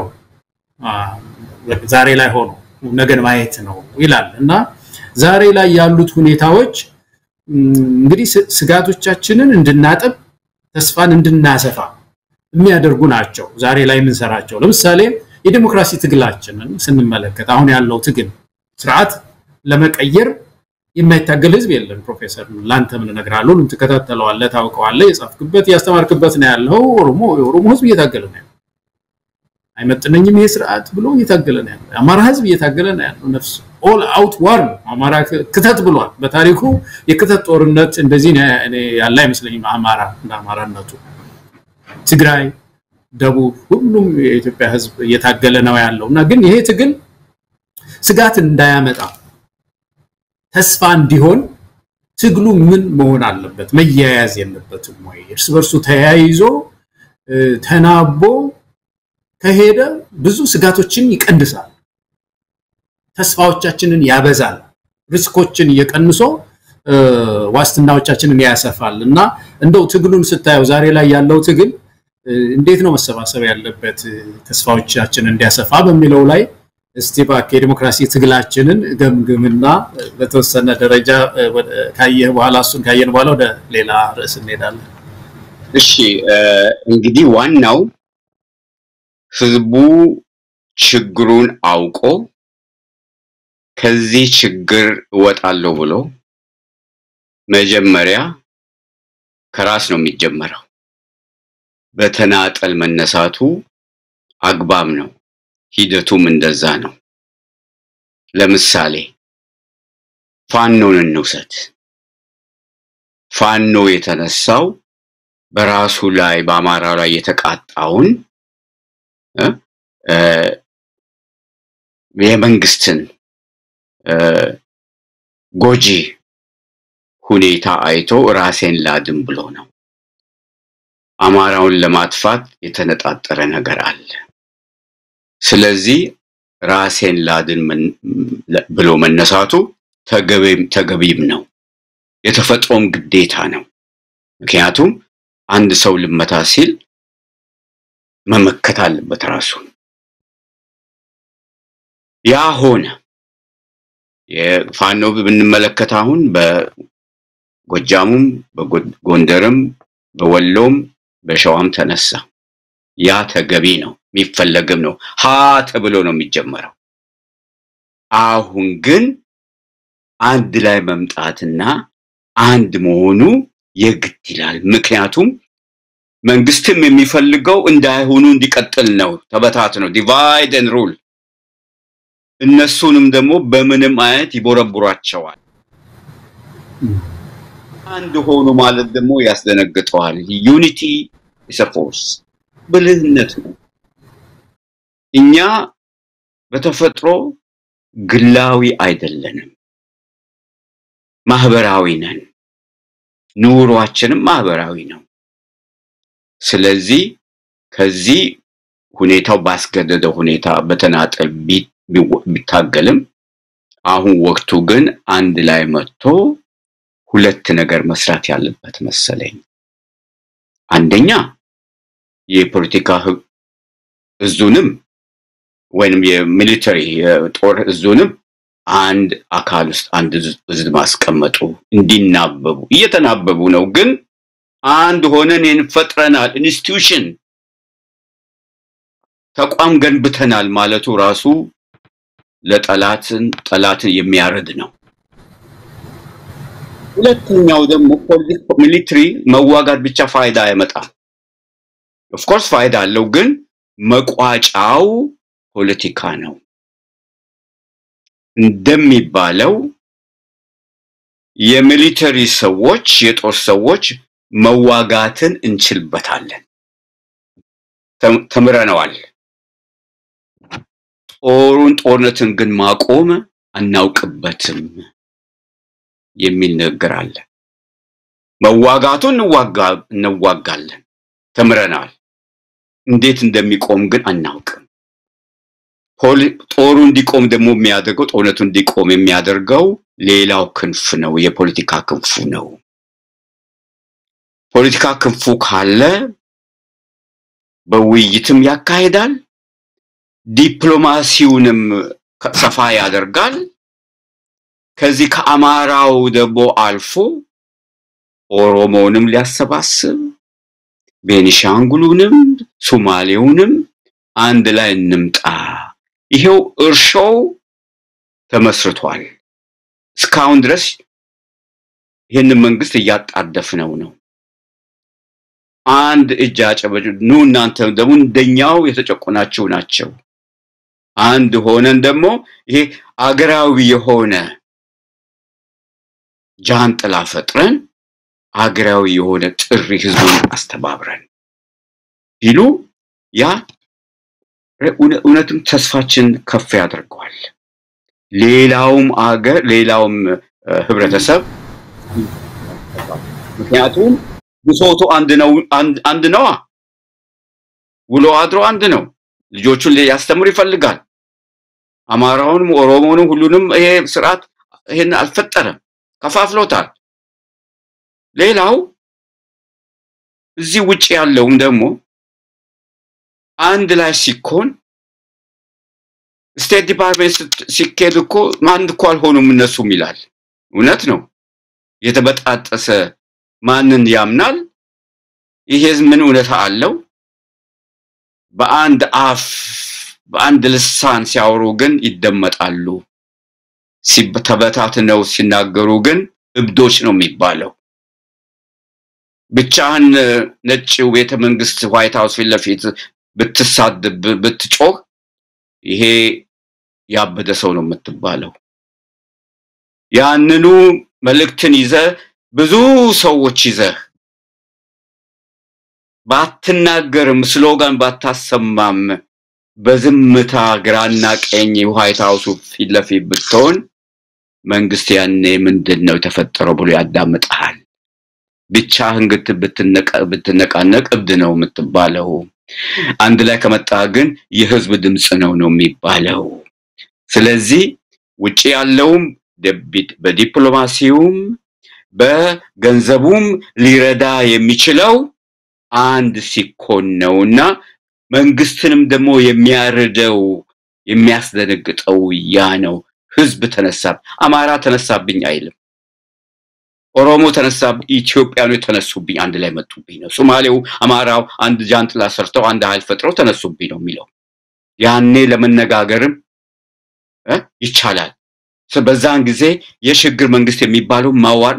ዛሬ ላይ ሆኖ ነገን ማየት ነው ይላል እና ዛሬ ላይ ያሉት ሁኔታዎች እንግዲህ ስጋቶቻችንን እንድናጥብ ተስፋን እንድናሰፋ የሚያደርጉ ናቸው። ዛሬ ላይ የምንሰራቸው ለምሳሌ የዲሞክራሲ ትግላችንን ስንመለከት አሁን ያለው ትግል ስርዓት ለመቀየር የማይታገል ህዝብ የለም። ፕሮፌሰር ላንተ ምን እነግርሃለሁ፣ ትከታተለዋለህ፣ ታውቀዋለህ፣ የጻፍክበት ያስተማርክበት ነው ያለው። ኦሮሞ የኦሮሞ ህዝብ እየታገለ ነው ያለው። አይመጥነኝም ይሄ ስርዓት ብሎ እየታገለ ነው ያለው። የአማራ ህዝብ እየታገለ ነው ያለው። ነፍስ ኦል አውት ዋር ነው። አማራ ክተት ብሏል። በታሪኩ የክተት ጦርነት እንደዚህ ያለ አይመስለኝም። አማራ እንደ አማራነቱ ትግራይ፣ ደቡብ፣ ሁሉም የኢትዮጵያ ህዝብ እየታገለ ነው ያለው እና ግን ይሄ ትግል ስጋት እንዳያመጣ ተስፋ እንዲሆን ትግሉ ምን መሆን አለበት? መያያዝ የለበትም ወይ? እርስ በርሱ ተያይዞ ተናቦ ከሄደ ብዙ ስጋቶችን ይቀንሳል፣ ተስፋዎቻችንን ያበዛል፣ ሪስኮችን እየቀንሶ ዋስትናዎቻችንን ያሰፋል እና እንደው ትግሉን ስታየው ዛሬ ላይ ያለው ትግል እንዴት ነው መሰባሰብ ያለበት ተስፋዎቻችንን እንዲያሰፋ በሚለው ላይ እስቲ እባክህ የዲሞክራሲ ትግላችንን ገምግምና በተወሰነ ደረጃ ካየህ በኋላ እሱን ካየን በኋላ ወደ ሌላ ርዕስ እንሄዳለን። እሺ እንግዲህ ዋናው ህዝቡ ችግሩን አውቆ ከዚህ ችግር እወጣለሁ ብሎ መጀመሪያ ከራስ ነው የሚጀመረው። በተናጠል መነሳቱ አግባብ ነው። ሂደቱም እንደዛ ነው። ለምሳሌ ፋኖን እንውሰድ። ፋኖ የተነሳው በራሱ ላይ በአማራ ላይ የተቃጣውን የመንግስትን ጎጂ ሁኔታ አይቶ ራሴን ላድን ብሎ ነው። አማራውን ለማጥፋት የተነጣጠረ ነገር አለ። ስለዚህ ራሴን ላድን ብሎ መነሳቱ ተገቢም ነው፣ የተፈጥሮም ግዴታ ነው። ምክንያቱም አንድ ሰው ልመታ ሲል መመከት አለበት ራሱ። ያ ሆነ። የፋኖ ብንመለከት አሁን በጎጃሙም በጎንደርም በወሎም በሸዋም ተነሳ። ያ ተገቢ ነው፣ የሚፈለግም ነው። ሀ ተብሎ ነው የሚጀመረው። አሁን ግን አንድ ላይ መምጣትና አንድ መሆኑ የግድ ይላል። ምክንያቱም መንግስትም የሚፈልገው እንዳይሆኑ እንዲቀጥል ነው። ተበታት ነው ዲቫይድ ኤንድ ሩል። እነሱንም ደግሞ በምንም አይነት ይቦረቡራቸዋል። አንድ ሆኑ ማለት ደግሞ ያስደነግጠዋል። ዩኒቲ ኢስ ፎርስ ብልህነት ነው። እኛ በተፈጥሮ ግላዊ አይደለንም፣ ማህበራዊ ነን። ኑሯችንም ማህበራዊ ነው። ስለዚህ ከዚህ ሁኔታው ባስገደደ ሁኔታ በተናጠል ቢታገልም አሁን ወቅቱ ግን አንድ ላይ መጥቶ ሁለት ነገር መስራት ያለበት መሰለኝ። አንደኛ የፖለቲካ እዙንም ወይንም የሚሊተሪ የጦር እዙንም አንድ አካል ውስጥ አንድ እዝ ማስቀመጡ እንዲናበቡ እየተናበቡ ነው። ግን አንድ ሆነን ፈጥረናል፣ ኢንስቲትዩሽን ተቋም ገንብተናል ማለቱ ራሱ ለጠላትን ጠላትን የሚያረድ ነው። ሁለተኛው ደግሞ ሚሊትሪ መዋጋት ብቻ ፋይዳ አይመጣም። ኦፍኮርስ ፋይዳ አለው፣ ግን መቋጫው ፖለቲካ ነው። እንደሚባለው የሚሊተሪ ሰዎች የጦር ሰዎች መዋጋትን እንችልበታለን፣ ተምረነዋል። ጦሩን ጦርነትን ግን ማቆም አናውቅበትም የሚል ንግግር አለ። መዋጋቱን እንዋጋለን፣ ተምረናል። እንዴት እንደሚቆም ግን አናውቅም። ጦሩ እንዲቆም ደግሞ የሚያደርገው ጦርነቱ እንዲቆም የሚያደርገው ሌላው ክንፍ ነው፣ የፖለቲካ ክንፉ ነው። ፖለቲካ ክንፉ ካለ በውይይትም ያካሂዳል፣ ዲፕሎማሲውንም ሰፋ ያደርጋል። ከዚህ ከአማራው ደግሞ አልፎ ኦሮሞውንም ሊያሰባስብ ቤኒሻንጉሉንም ሶማሌውንም አንድ ላይ እንምጣ። ይሄው እርሾው ተመስርቷል። እስካሁን ድረስ ይህንን መንግስት እያጣደፍነው ነው። አንድ እጅ አጨበጭ ኑ እናንተ ደግሞ እንደኛው የተጨቆናችሁ ናቸው። አንድ ሆነን ደግሞ ይሄ አገራዊ የሆነ ጃንጥላ ፈጥረን አገራዊ የሆነ ጥሪ ህዝቡን አስተባብረን ቢሉ ያ እውነትም ተስፋችን ከፍ ያደርገዋል። ሌላውም አገር ሌላውም ህብረተሰብ ምክንያቱም ብሶቱ አንድ ነው አንድ ነዋ። ውሎ አድሮ አንድ ነው። ልጆቹን ሊያስተምር ይፈልጋል። አማራውንም ኦሮሞንም ሁሉንም ይሄ ስርዓት ይሄን አልፈጠረም፣ ከፋፍሎታል። ሌላው እዚህ ውጭ ያለውም ደግሞ አንድ ላይ ሲኮን ስቴት ዲፓርትሜንት ሲኬድ እኮ አንድ እኮ አልሆኑም እነሱም ይላል። እውነት ነው። የተበጣጠሰ ማንን ያምናል? ይሄ ምን እውነታ አለው? በአንድ አፍ በአንድ ልሳን ሲያወሩ ግን ይደመጣሉ። ተበታትነው ሲናገሩ ግን እብዶች ነው የሚባለው። ብቻህን ነጭ ቤተ መንግስት ዋይት ሀውስ ፊት ለፊት ብትሳድብ ብትጮህ ይሄ ያበደ ሰው ነው የምትባለው። ያንኑ መልእክትን ይዘ ብዙ ሰዎች ይዘህ ባትናገርም ስሎጋን ባታሰማም በዝምታ ግራና ቀኝ ዋይት ሀውሱ ፊት ለፊት ብትሆን መንግስት ያኔ ምንድን ነው የተፈጠረው ብሎ ያዳምጠሃል። ብቻህን ብትነቃነቅ እብድ ነው የምትባለው። አንድ ላይ ከመጣ ግን የህዝብ ድምፅ ነው ነው የሚባለው። ስለዚህ ውጭ ያለውም በዲፕሎማሲውም በገንዘቡም ሊረዳ የሚችለው አንድ ሲኮን ነው እና መንግስትንም ደግሞ የሚያርደው የሚያስደነግጠው ያ ነው። ህዝብ ተነሳ፣ አማራ ተነሳብኝ አይልም። ኦሮሞ ተነሳ፣ ኢትዮጵያኖች ተነሱብኝ፣ አንድ ላይ መጡብኝ ነው። ሶማሌው፣ አማራው አንድ ጃንጥላ ሰርተው አንድ ኃይል ፈጥረው ተነሱብኝ ነው የሚለው። ያኔ ለመነጋገርም ይቻላል። በዛን ጊዜ የሽግግር መንግስት የሚባለው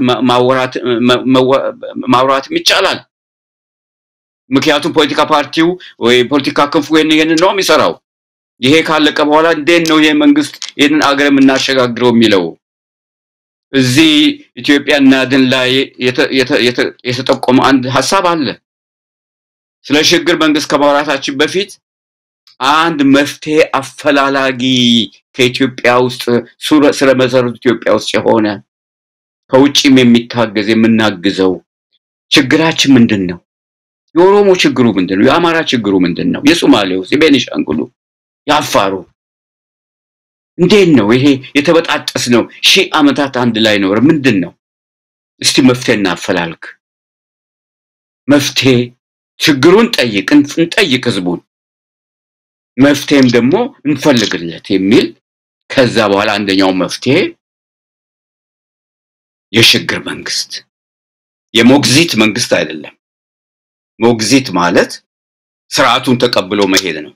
ማውራትም ይቻላል። ምክንያቱም ፖለቲካ ፓርቲው ወይ ፖለቲካ ክንፉ ይህን ይህንን ነው የሚሰራው። ይሄ ካለቀ በኋላ እንዴት ነው ይሄ መንግስት ይህንን አገር የምናሸጋግረው የሚለው እዚህ ኢትዮጵያ እናድን ላይ የተጠቆመ አንድ ሀሳብ አለ። ስለ ሽግግር መንግስት ከማውራታችን በፊት አንድ መፍትሄ አፈላላጊ ከኢትዮጵያ ውስጥ ስለ መሰረቱ ኢትዮጵያ ውስጥ የሆነ ከውጭም የሚታገዝ የምናግዘው ችግራችን ምንድን ነው? የኦሮሞ ችግሩ ምንድን ነው? የአማራ ችግሩ ምንድን ነው? የሶማሌው፣ የቤኒሻንጉሉ፣ የአፋሩ እንዴት ነው ይሄ የተበጣጠስ ነው? ሺህ ዓመታት አንድ ላይ ኖረ። ምንድን ነው? እስቲ መፍትሄ እናፈላልግ። መፍትሄ ችግሩን ጠይቅ፣ እንጠይቅ ህዝቡን መፍትሄም ደግሞ እንፈልግለት የሚል ከዛ በኋላ አንደኛው መፍትሄ የሽግግር መንግስት የሞግዚት መንግስት አይደለም። ሞግዚት ማለት ስርዓቱን ተቀብሎ መሄድ ነው።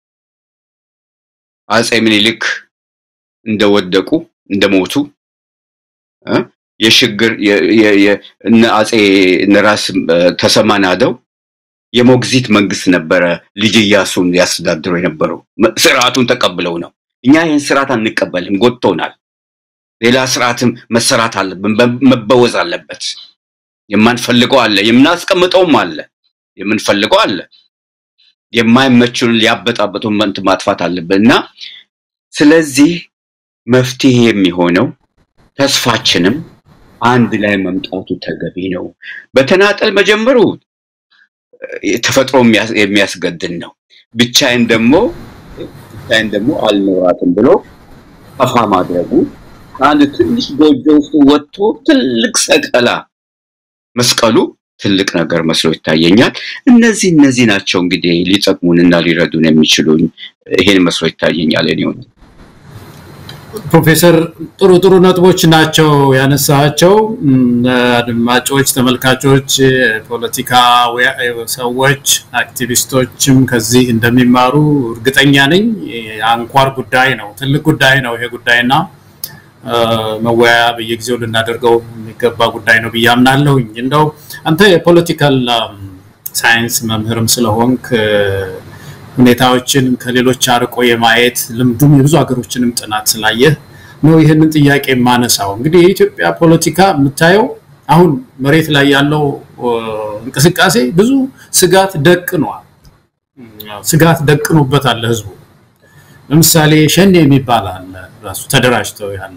አጼ ምኒልክ እንደወደቁ እንደሞቱ እ የሽግግር እነ አጼ ነራስ ተሰማ ናደው የሞግዚት መንግስት ነበረ ልጅ ኢያሱን ያስተዳድሩ የነበረው ስርዓቱን ተቀብለው ነው። እኛ ይህን ስርዓት አንቀበልም፣ ጎድቶናል። ሌላ ስርዓትም መሰራት አለብን፣ መበወዝ አለበት። የማንፈልገው አለ፣ የምናስቀምጠውም አለ፣ የምንፈልገው አለ። የማይመቹን ሊያበጣበጡ መንት ማጥፋት አለብን እና ስለዚህ መፍትሄ የሚሆነው ተስፋችንም አንድ ላይ መምጣቱ ተገቢ ነው። በተናጠል መጀመሩ ተፈጥሮ የሚያስገድን ነው። ብቻዬን ደግሞ ብቻዬን ደግሞ አልኖራትም ብሎ ጠፋ ማድረጉ ከአንድ ትንሽ ጎጆ ውስጥ ወጥቶ ትልቅ ሰቀላ መስቀሉ ትልቅ ነገር መስሎ ይታየኛል። እነዚህ እነዚህ ናቸው እንግዲህ ሊጠቅሙንና ሊረዱን የሚችሉኝ ይሄን መስሎ ይታየኛል። እኔ ፕሮፌሰር ጥሩ ጥሩ ነጥቦች ናቸው ያነሳቸው። አድማጮች፣ ተመልካቾች፣ ፖለቲካ ሰዎች፣ አክቲቪስቶችም ከዚህ እንደሚማሩ እርግጠኛ ነኝ። አንኳር ጉዳይ ነው፣ ትልቅ ጉዳይ ነው ይሄ ጉዳይና መወያያ በየጊዜው ልናደርገው የሚገባ ጉዳይ ነው ብዬ አምናለሁኝ። እንደው አንተ የፖለቲካል ሳይንስ መምህርም ስለሆንክ ሁኔታዎችን ከሌሎች አርቆ የማየት ልምዱም የብዙ ሀገሮችንም ጥናት ስላየህ ነው ይህንን ጥያቄ የማነሳው። እንግዲህ የኢትዮጵያ ፖለቲካ የምታየው አሁን መሬት ላይ ያለው እንቅስቃሴ ብዙ ስጋት ደቅኗል። ስጋት ደቅኖበታል ህዝቡ። ለምሳሌ ሸኔ የሚባል አለ ራሱ ተደራጅተው ያለ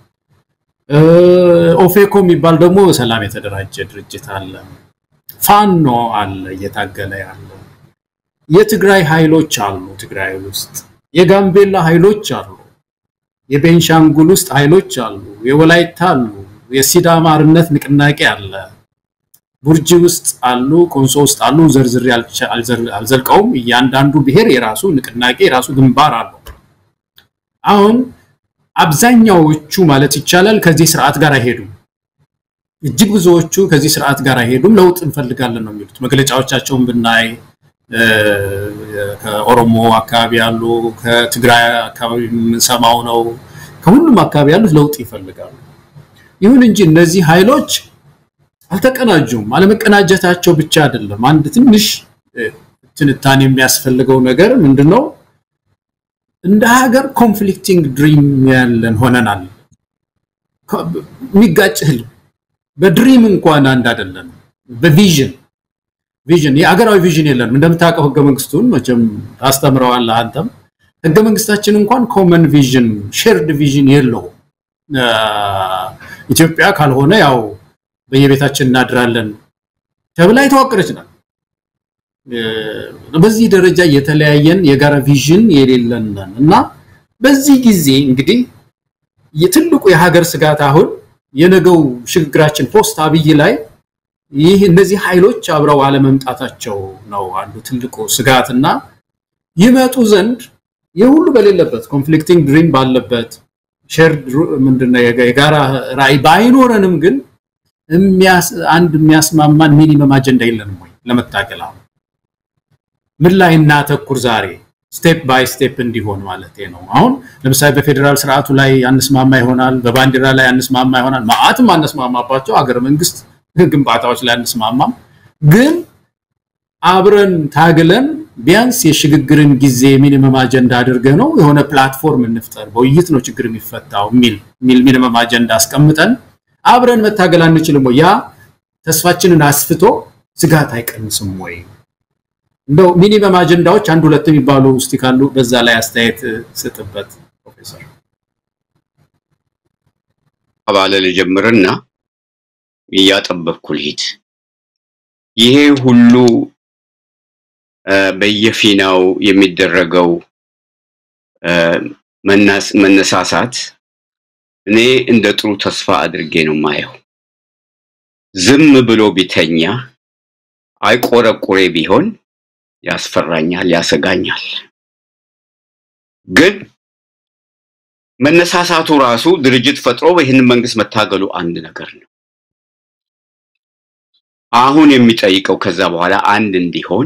ኦፌኮ የሚባል ደግሞ በሰላም የተደራጀ ድርጅት አለ። ፋኖ አለ እየታገለ ያለ የትግራይ ኃይሎች አሉ። ትግራይ ውስጥ የጋምቤላ ኃይሎች አሉ። የቤንሻንጉል ውስጥ ኃይሎች አሉ። የወላይታ አሉ። የሲዳማ አርነት ንቅናቄ አለ። ቡርጂ ውስጥ አሉ። ኮንሶ ውስጥ አሉ። ዘርዝሬ አልዘልቀውም። እያንዳንዱ ብሔር የራሱ ንቅናቄ የራሱ ግንባር አለው። አሁን አብዛኛዎቹ ማለት ይቻላል ከዚህ ስርዓት ጋር አይሄዱም። እጅግ ብዙዎቹ ከዚህ ስርዓት ጋር አይሄዱም። ለውጥ እንፈልጋለን ነው የሚሉት። መግለጫዎቻቸውን ብናይ ከኦሮሞ አካባቢ ያሉ፣ ከትግራይ አካባቢ የምንሰማው ነው። ከሁሉም አካባቢ ያሉት ለውጥ ይፈልጋሉ። ይሁን እንጂ እነዚህ ኃይሎች አልተቀናጁም። አለመቀናጀታቸው ብቻ አይደለም። አንድ ትንሽ ትንታኔ የሚያስፈልገው ነገር ምንድን ነው? እንደ ሀገር ኮንፍሊክቲንግ ድሪም ያለን ሆነናል። የሚጋጭ ህልም በድሪም እንኳን አንድ አይደለም። በቪዥን ቪዥን የአገራዊ ቪዥን የለንም። እንደምታውቀው ህገ መንግስቱን መቼም ታስተምረዋለህ አንተም። ህገ መንግስታችን እንኳን ኮመን ቪዥን ሼርድ ቪዥን የለውም። ኢትዮጵያ ካልሆነ ያው በየቤታችን እናድራለን ተብላ የተዋቀረች ናት። በዚህ ደረጃ የተለያየን የጋራ ቪዥን የሌለን ነን እና በዚህ ጊዜ እንግዲህ የትልቁ የሀገር ስጋት አሁን የነገው ሽግግራችን ፖስት አብይ ላይ ይህ እነዚህ ኃይሎች አብረው አለመምጣታቸው ነው አንዱ ትልቁ ስጋትና ይመጡ ዘንድ የሁሉ በሌለበት ኮንፍሊክቲንግ ድሪም ባለበት ሼርድ ምንድነው የጋራ ራዕይ ባይኖረንም ግን አንድ የሚያስማማን ሚኒመም አጀንዳ የለንም ወይ ለመታገል አሁን ምን ላይ እናተኩር ዛሬ ስቴፕ ባይ ስቴፕ እንዲሆን ማለት ነው። አሁን ለምሳሌ በፌዴራል ስርዓቱ ላይ አንስማማ ይሆናል፣ በባንዲራ ላይ አንስማማ ይሆናል፣ ማአትም አነስማማባቸው ሀገረ መንግስት ግንባታዎች ላይ አንስማማም። ግን አብረን ታግለን ቢያንስ የሽግግርን ጊዜ ሚኒመም አጀንዳ አድርገ ነው የሆነ ፕላትፎርም እንፍጠር፣ በውይይት ነው ችግር የሚፈታው የሚል ሚኒመም አጀንዳ አስቀምጠን አብረን መታገል አንችልም ወይ? ያ ተስፋችንን አስፍቶ ስጋት አይቀንስም ወይ? እንደው ሚኒመም አጀንዳዎች አንድ ሁለት የሚባሉ ውስጥ ካሉ በዛ ላይ አስተያየት ስጥበት ፕሮፌሰር። አባለ ልጀምርና እያጠበብኩ ልሂድ። ይሄ ሁሉ በየፊናው የሚደረገው መነሳሳት እኔ እንደ ጥሩ ተስፋ አድርጌ ነው ማየው። ዝም ብሎ ቢተኛ አይቆረቁሬ ቢሆን ያስፈራኛል፣ ያሰጋኛል። ግን መነሳሳቱ ራሱ ድርጅት ፈጥሮ ይህንን መንግስት መታገሉ አንድ ነገር ነው። አሁን የሚጠይቀው ከዛ በኋላ አንድ እንዲሆን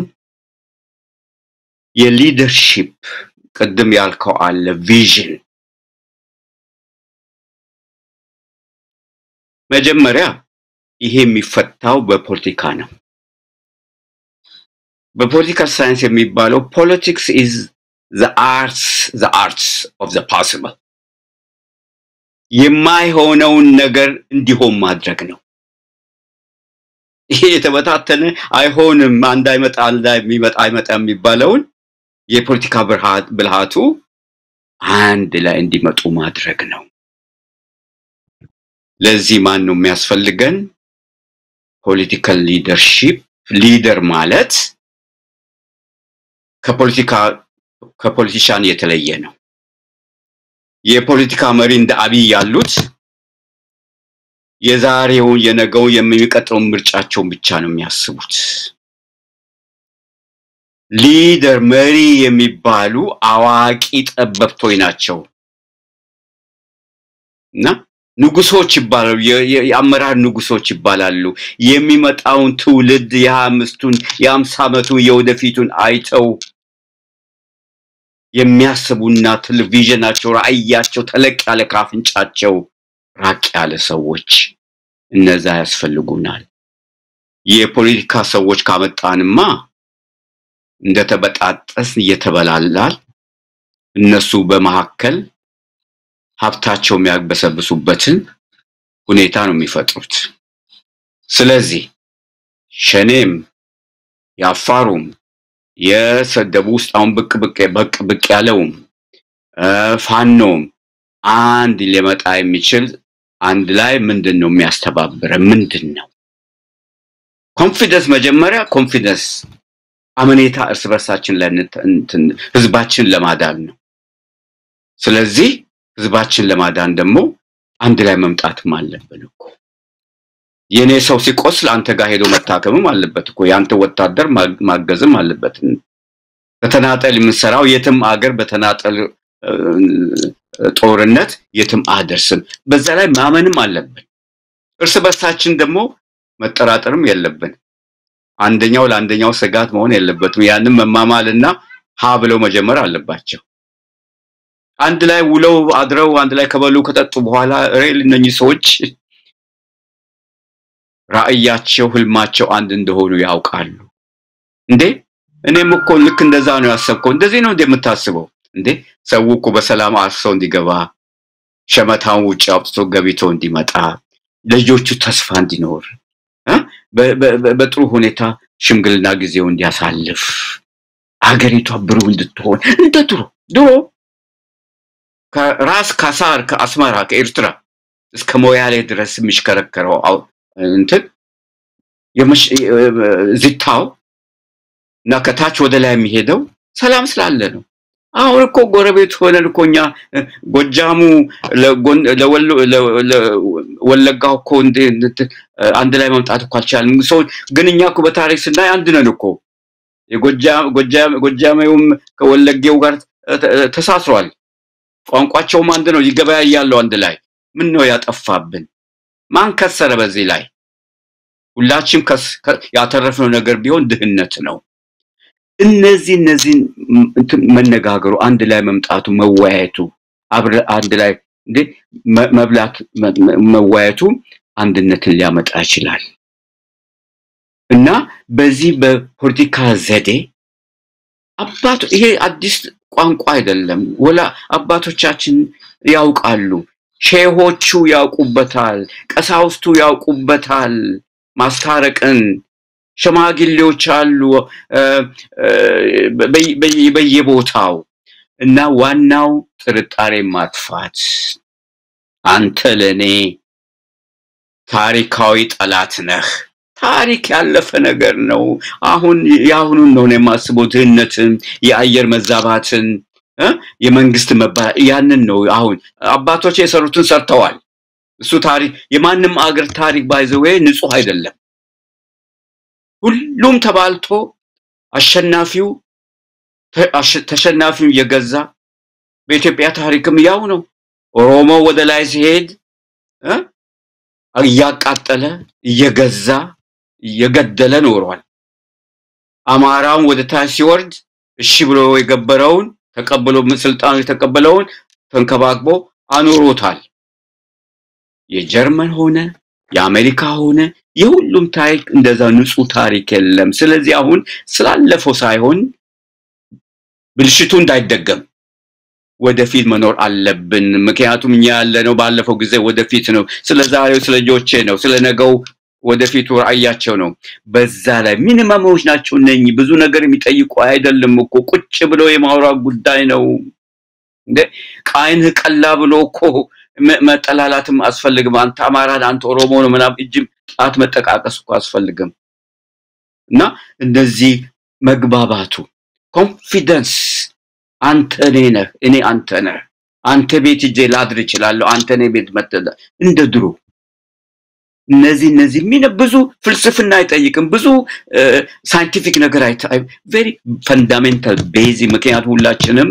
የሊደርሺፕ ቅድም ያልከው አለ ቪዥን መጀመሪያ ይሄ የሚፈታው በፖለቲካ ነው። በፖለቲካል ሳይንስ የሚባለው ፖለቲክስ ኢዝ ዘ አርትስ ዘ አርትስ ኦፍ ዘ ፖሲብል የማይሆነውን ነገር እንዲሆን ማድረግ ነው። ይሄ የተበታተነ አይሆንም፣ አንድ አይመጣ አንድ የሚመጣ አይመጣ የሚባለውን የፖለቲካ ብልሃት- ብልሃቱ አንድ ላይ እንዲመጡ ማድረግ ነው። ለዚህ ማን ነው የሚያስፈልገን? ፖለቲካል ሊደርሺፕ። ሊደር ማለት ከፖለቲካ ከፖለቲሻን የተለየ ነው። የፖለቲካ መሪ እንደ አብይ ያሉት የዛሬውን የነገውን የሚቀጥለውን ምርጫቸውን ብቻ ነው የሚያስቡት። ሊደር መሪ የሚባሉ አዋቂ ጠበብቶች ናቸው እና ንጉሶች ይባላሉ። የ- የ- የአመራር ንጉሶች ይባላሉ። የሚመጣውን ትውልድ የሀያ አምስቱን የአምሳ ዓመቱን የወደፊቱን አይተው የሚያስቡና ቴሌቪዥናቸው ራዕያቸው ተለቅ ያለ ካፍንጫቸው ራቅ ያለ ሰዎች እነዛ ያስፈልጉናል። የፖለቲካ ሰዎች ካመጣንማ እንደተበጣጠስን እየተበላላል እነሱ በመካከል ሀብታቸው የሚያግበሰብሱበትን ሁኔታ ነው የሚፈጥሩት። ስለዚህ ሸኔም የአፋሩም የሰደቡ ውስጥ አሁን ብቅ ብቅ በቅ ብቅ ያለውም እ፣ ፋኖም አንድ ሊመጣ የሚችል አንድ ላይ ምንድን ነው የሚያስተባብረ ምንድን ነው ኮንፊደንስ መጀመሪያ ኮንፊደንስ አመኔታ እርስ በርሳችን ላይ እንት- እንትን- ህዝባችን ለማዳን ነው ስለዚህ ህዝባችን ለማዳን ደግሞ አንድ ላይ መምጣትም አለብን እኮ የኔ ሰው ሲቆስል አንተ ጋር ሄዶ መታከምም አለበት እኮ የአንተ ወታደር ማ- ማገዝም አለበት በተናጠል የምንሰራው የትም አገር በተናጠል እ፣ ጦርነት የትም አደርስም በዛ ላይ ማመንም አለብን እርስ በርሳችን ደግሞ መጠራጠርም የለብን አንደኛው ለአንደኛው ስጋት መሆን የለበትም ያንን መማማልና ሀ ብለው መጀመር አለባቸው አንድ ላይ ውለው አድረው አንድ ላይ ከበሉ ከጠጡ በኋላ ሬል እነኚህ ሰዎች ራዕያቸው ህልማቸው አንድ እንደሆኑ ያውቃሉ እንዴ እኔም እኮ ልክ እንደዛ ነው ያሰብከው እንደዚህ ነው እንዴ የምታስበው እንዴ ሰው እኮ በሰላም አርሰው እንዲገባ ሸመታውን ውጭ አውጥቶ ገቢቶ እንዲመጣ ልጆቹ ተስፋ እንዲኖር እ? በ- በ- በ- በጥሩ ሁኔታ ሽምግልና ጊዜው እንዲያሳልፍ አገሪቷ ብሩህ እንድትሆን እንደ ድሮ ድሮ ከራስ ካሳር ከአስመራ ከኤርትራ እስከ ሞያሌ ድረስ የሚሽከረከረው አው- እንትን የመሽ- ዝታው እና ከታች ወደ ላይ የሚሄደው ሰላም ስላለ ነው። አሁን እኮ ጎረቤት ሆነን እኮ እኛ እ፣ ጎጃሙ ለጎን- ለወሎ- ለ- ለ- ወለጋው እኮ እንደ- እንደ- አንድ ላይ መምጣት እኮ አልቻልም። ሰው ግን እኛ እኮ በታሪክ ስናይ አንድ ነን እኮ የጎጃ- ጎጃ- ጎጃሜውም ከወለጌው ጋር ተ- ተ- ተሳስሯል። ቋንቋቸውም አንድ ነው። ይገበያያሉ አንድ ላይ። ምን ነው ያጠፋብን? ማን ከሰረ በዚህ ላይ? ሁላችንም ከስ- ከ- ያተረፍነው ነገር ቢሆን ድህነት ነው። እነዚህ እነዚህን ም- እንትን መነጋገሩ፣ አንድ ላይ መምጣቱ፣ መወያየቱ፣ አብረ አንድ ላይ እንዴ መ- መብላት መ- መ- መወያየቱ አንድነትን ሊያመጣ ይችላል እና በዚህ በፖለቲካ ዘዴ አባቶ ይሄ አዲስ ቋንቋ አይደለም። ወላ አባቶቻችን ያውቃሉ፣ ሼሆቹ ያውቁበታል፣ ቀሳውስቱ ያውቁበታል ማስታረቅን ሽማግሌዎች አሉ እ፣ እ፣ በየ- በየ- በየቦታው እና ዋናው ጥርጣሬ ማጥፋት አንተ ለእኔ ታሪካዊ ጠላት ነህ ታሪክ ያለፈ ነገር ነው አሁን የአሁኑን ነው እኔ የማስበው ድህነትን የአየር መዛባትን እ፣ የመንግስት መባ ያንን ነው አሁን አባቶች የሰሩትን ሰርተዋል እሱ ታሪክ የማንም አገር ታሪክ ባይዘዌ ንጹህ አይደለም ሁሉም ተባልቶ አሸናፊው ተ- አሸ- ተሸናፊውን እየገዛ በኢትዮጵያ ታሪክም ያው ነው። ኦሮሞ ወደ ላይ ሲሄድ እ እያቃጠለ እየገዛ እየገደለ ኖሯል። አማራውን ወደ ታች ሲወርድ እሺ ብሎ የገበረውን ተቀብሎ ስልጣኑ የተቀበለውን ተንከባክቦ አኖሮታል። የጀርመን ሆነ የአሜሪካ ሆነ የሁሉም ታሪክ እንደዛ ንጹህ ታሪክ የለም። ስለዚህ አሁን ስላለፈው ሳይሆን ብልሽቱ እንዳይደገም ወደፊት መኖር አለብን። ምክንያቱም እኛ ያለነው ባለፈው ጊዜ ወደፊት ነው። ስለ ዛሬው ስለ ልጆቼ ነው። ስለ ነገው ወደፊቱ ራእያቸው ነው። በዛ ላይ ሚኒመሞች ናቸው እነኚህ። ብዙ ነገር የሚጠይቁ አይደለም እኮ ቁጭ ብሎ የማውራት ጉዳይ ነው። እንደ ቃይንህ ቀላ ብሎ እኮ መ- መጠላላትም አስፈልግም። አንተ አማራ ነህ፣ አንተ ኦሮሞ ነው ምናምን እጅም ጣት መጠቃቀስ እኮ አስፈልግም። እና እንደዚህ መግባባቱ ኮንፊደንስ አንተ እኔ ነህ፣ እኔ አንተ ነህ። አንተ ቤት ሂጄ ላድር እችላለሁ፣ አንተ እኔ ቤት መጥተህ እንደ ድሮ እነዚህ እነዚህ ሚነ ብዙ ፍልስፍና አይጠይቅም። ብዙ ሳይንቲፊክ ነገር ቬሪ ፈንዳሜንታል ቤዚ ምክንያቱም ሁላችንም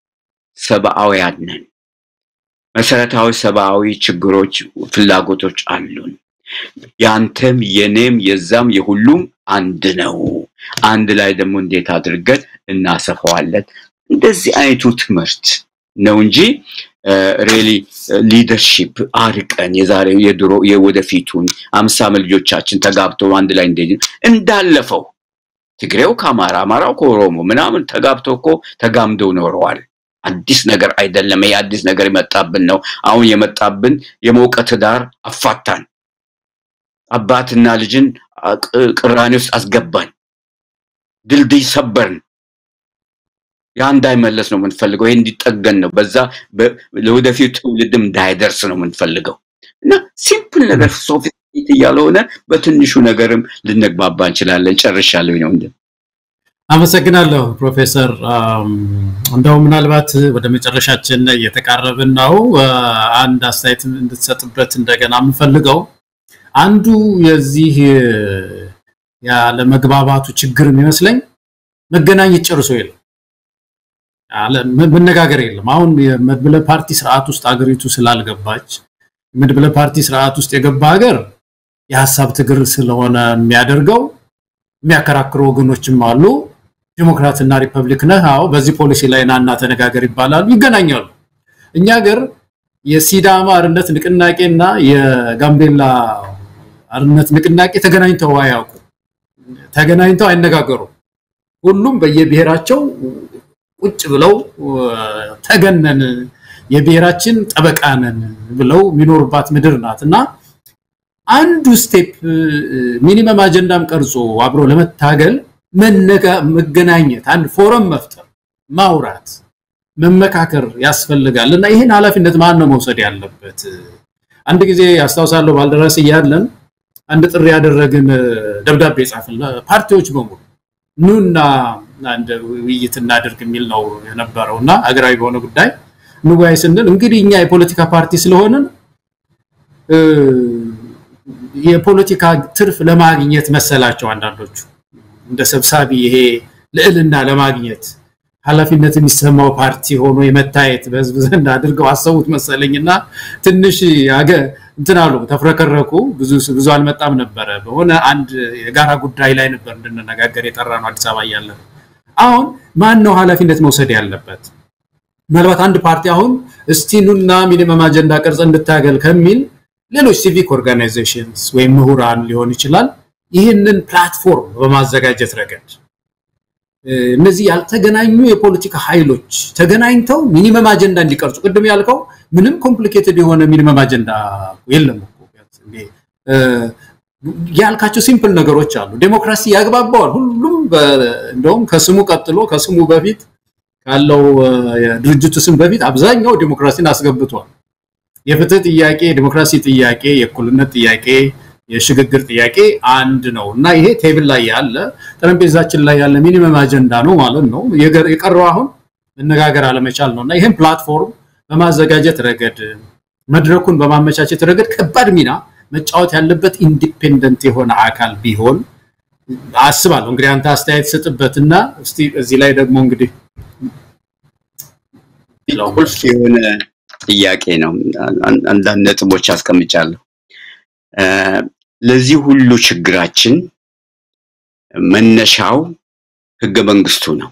ሰብአውያን ነን። መሰረታዊ ሰብአዊ ችግሮች፣ ፍላጎቶች አሉን። ያንተም የኔም የዛም የሁሉም አንድ ነው። አንድ ላይ ደግሞ እንዴት አድርገን እናሰፋዋለን። እንደዚህ አይነቱ ትምህርት ነው እንጂ ሬሊ ሊደርሺፕ አርቀን የዛሬው የድሮ የወደፊቱን አምሳ ዓመት ልጆቻችን ተጋብተው አንድ ላይ እንደ እንዳለፈው ትግሬው ከአማራ አማራው ከኦሮሞ ምናምን ተጋብተው እኮ ተጋምደው ኖረዋል። አዲስ ነገር አይደለም። ይሄ አዲስ ነገር የመጣብን ነው። አሁን የመጣብን የሞቀ ትዳር አፋታን፣ አባትና ልጅን ቅ- ቅራኔ ውስጥ አስገባን፣ ድልድይ ሰበርን። ያ እንዳይመለስ ነው የምንፈልገው። ይሄ እንዲጠገን ነው። በዛ በ- ለወደፊቱ ትውልድም እንዳይደርስ ነው የምንፈልገው እና ሲምፕል ነገር ሶፊስቲኬት እያልሆነ በትንሹ ነገርም ልንግባባ እንችላለን። ጨርሻለሁ ነው እንደ አመሰግናለሁ ፕሮፌሰር። አም፣ እንደው ምናልባት ወደ መጨረሻችን እየተቃረብን ነው። አ፣ አንድ አስተያየት እንድትሰጥበት እንደገና የምፈልገው አንዱ የዚህ ያለመግባባቱ ችግር የሚመስለኝ መገናኘት ጨርሶ የለም፣ ያለ- መ- መነጋገር የለም። አሁን የመድብለ ፓርቲ ስርዓት ውስጥ አገሪቱ ስላልገባች መድብለ ፓርቲ ስርዓት ውስጥ የገባ ሀገር የሀሳብ ትግል ስለሆነ የሚያደርገው የሚያከራክሩ ወገኖችም አሉ። ዲሞክራትና ሪፐብሊክ ነህ፣ አዎ በዚህ ፖሊሲ ላይ ናና ተነጋገር ይባላሉ፣ ይገናኛሉ። እኛ ሀገር የሲዳማ አርነት ንቅናቄና የጋምቤላ አርነት ንቅናቄ ተገናኝተው አያውቁ፣ ተገናኝተው አይነጋገሩም። ሁሉም በየብሔራቸው ቁጭ ብለው ተገነን የብሔራችን ጠበቃ ነን ብለው የሚኖሩባት ምድር ናት እና አንዱ ስቴፕ ሚኒመም አጀንዳም ቀርጾ አብሮ ለመታገል መነጋ- መገናኘት፣ አንድ ፎረም መፍጠር፣ ማውራት፣ መመካከር ያስፈልጋል እና ይህን ኃላፊነት ማን ነው መውሰድ ያለበት? አንድ ጊዜ አስታውሳለሁ ባልደራስ እያለን አንድ ጥሪ ያደረግን ደብዳቤ ጻፍን ፓርቲዎች በሙሉ ኑና አንድ ውይይት እናድርግ የሚል ነው የነበረው እና ሀገራዊ በሆነ ጉዳይ እንወያይ ስንል እንግዲህ እኛ የፖለቲካ ፓርቲ ስለሆንን እ፣ የፖለቲካ ትርፍ ለማግኘት መሰላቸው አንዳንዶቹ እንደ ሰብሳቢ ይሄ ልዕልና ለማግኘት ኃላፊነት የሚሰማው ፓርቲ ሆኖ የመታየት በህዝብ ዘንድ አድርገው አሰቡት መሰለኝና ትንሽ ያገ እንትን አሉ፣ ተፍረከረኩ። ብዙ ብዙ አልመጣም ነበረ። በሆነ አንድ የጋራ ጉዳይ ላይ ነበር እንድንነጋገር የጠራ ነው አዲስ አበባ እያለን። አሁን ማን ነው ኃላፊነት መውሰድ ያለበት? ምናልባት አንድ ፓርቲ አሁን እስቲ ኑና ሚኒመም አጀንዳ ቅርጽ እንድታገል ከሚል ሌሎች ሲቪክ ኦርጋናይዜሽንስ ወይም ምሁራን ሊሆን ይችላል ይህንን ፕላትፎርም በማዘጋጀት ረገድ እ፣ እነዚህ ያልተገናኙ የፖለቲካ ኃይሎች ተገናኝተው ሚኒመም አጀንዳ እንዲቀርጹ ቅድም ያልከው ምንም ኮምፕሊኬትድ የሆነ ሚኒመም አጀንዳ የለም እኮ እንዴ፣ እ፣ ያልካቸው ሲምፕል ነገሮች አሉ። ዴሞክራሲ ያግባባዋል። ሁሉም በ- እንደውም ከስሙ ቀጥሎ ከስሙ በፊት ካለው እ፣ የድርጅቱ ስም በፊት አብዛኛው ዴሞክራሲን አስገብቷል። የፍትህ ጥያቄ፣ የዲሞክራሲ ጥያቄ፣ የእኩልነት ጥያቄ፣ የሽግግር ጥያቄ አንድ ነው እና ይሄ ቴብል ላይ ያለ ጠረጴዛችን ላይ ያለ ሚኒመም አጀንዳ ነው ማለት ነው። የገር- የቀረው አሁን መነጋገር አለመቻል ነው እና ይህም ፕላትፎርም በማዘጋጀት ረገድ መድረኩን በማመቻቸት ረገድ ከባድ ሚና መጫወት ያለበት ኢንዲፔንደንት የሆነ አካል ቢሆን አስባለሁ። እንግዲህ አንተ አስተያየት ስጥበትና እስቲ እዚህ ላይ ደግሞ እንግዲህ ቁልፍ የሆነ ጥያቄ ነው። አን- አንዳንድ ነጥቦች አስቀምጫለሁ። እ፣ ለዚህ ሁሉ ችግራችን መነሻው ህገ መንግስቱ ነው።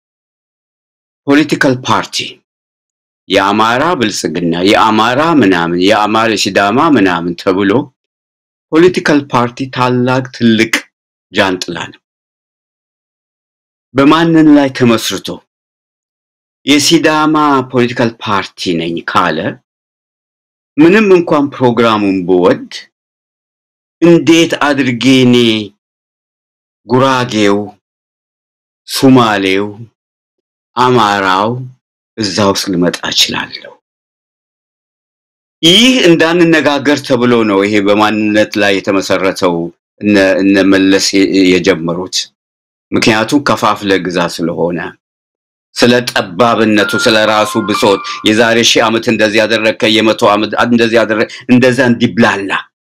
ፖለቲካል ፓርቲ የአማራ ብልጽግና፣ የአማራ ምናምን፣ የአማራ ሲዳማ ምናምን ተብሎ ፖለቲካል ፓርቲ ታላቅ ትልቅ ጃንጥላ ነው። በማንን ላይ ተመስርቶ የሲዳማ ፖለቲካል ፓርቲ ነኝ ካለ ምንም እንኳን ፕሮግራሙን ብወድ እንዴት አድርጌ እኔ ጉራጌው፣ ሱማሌው፣ አማራው እዛ ውስጥ ልመጣ እችላለሁ? ይህ እንዳንነጋገር ተብሎ ነው ይሄ በማንነት ላይ የተመሰረተው እነ እነ መለስ የ- የጀመሩት። ምክንያቱም ከፋፍለ ግዛ ስለሆነ ስለ ጠባብነቱ ስለ ራሱ ብሶት የዛሬ ሺህ ዓመት እንደዚህ ያደረግከ የመቶ ዓመት እንደዚህ ያደረግ እንደዛ እንዲብላላ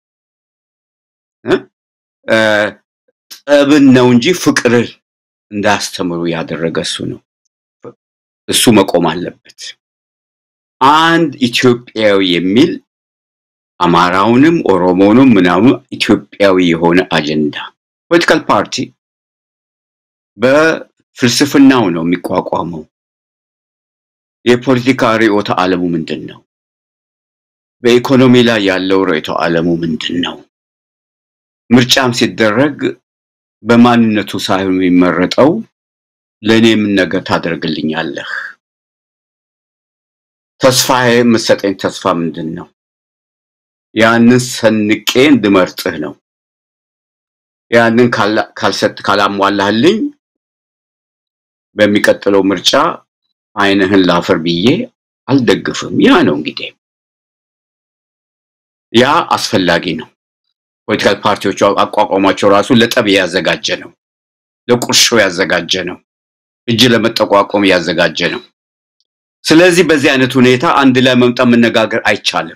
እ? እ፣ ጠብን ነው እንጂ ፍቅርን እንዳስተምሩ ያደረገ እሱ ነው። እሱ መቆም አለበት። አንድ ኢትዮጵያዊ የሚል አማራውንም ኦሮሞውንም ምናምን ኢትዮጵያዊ የሆነ አጀንዳ ፖለቲካል ፓርቲ በፍልስፍናው ነው የሚቋቋመው። የፖለቲካ ርዕዮተ ዓለሙ ምንድን ነው? በኢኮኖሚ ላይ ያለው ርዕዮተ ዓለሙ ምንድን ነው? ምርጫም ሲደረግ በማንነቱ ሳይሆን የሚመረጠው ለእኔ ምን ነገር ታደርግልኛለህ? ተስፋዬ የምትሰጠኝ ተስፋ ምንድን ነው? ያንን ሰንቄ እንድመርጥህ ነው። ያንን ካላ- ካልሰጥ ካላሟላህልኝ በሚቀጥለው ምርጫ ዓይንህን ላፈር ብዬ አልደግፍም። ያ ነው እንግዲህ ያ አስፈላጊ ነው። ፖለቲካል ፓርቲዎቹ አቋቋሟቸው ራሱ ለጠብ ያዘጋጀ ነው፣ ለቁርሾ ያዘጋጀ ነው፣ እጅ ለመጠቋቆም ያዘጋጀ ነው። ስለዚህ በዚህ አይነት ሁኔታ አንድ ላይ መምጣት መነጋገር አይቻልም።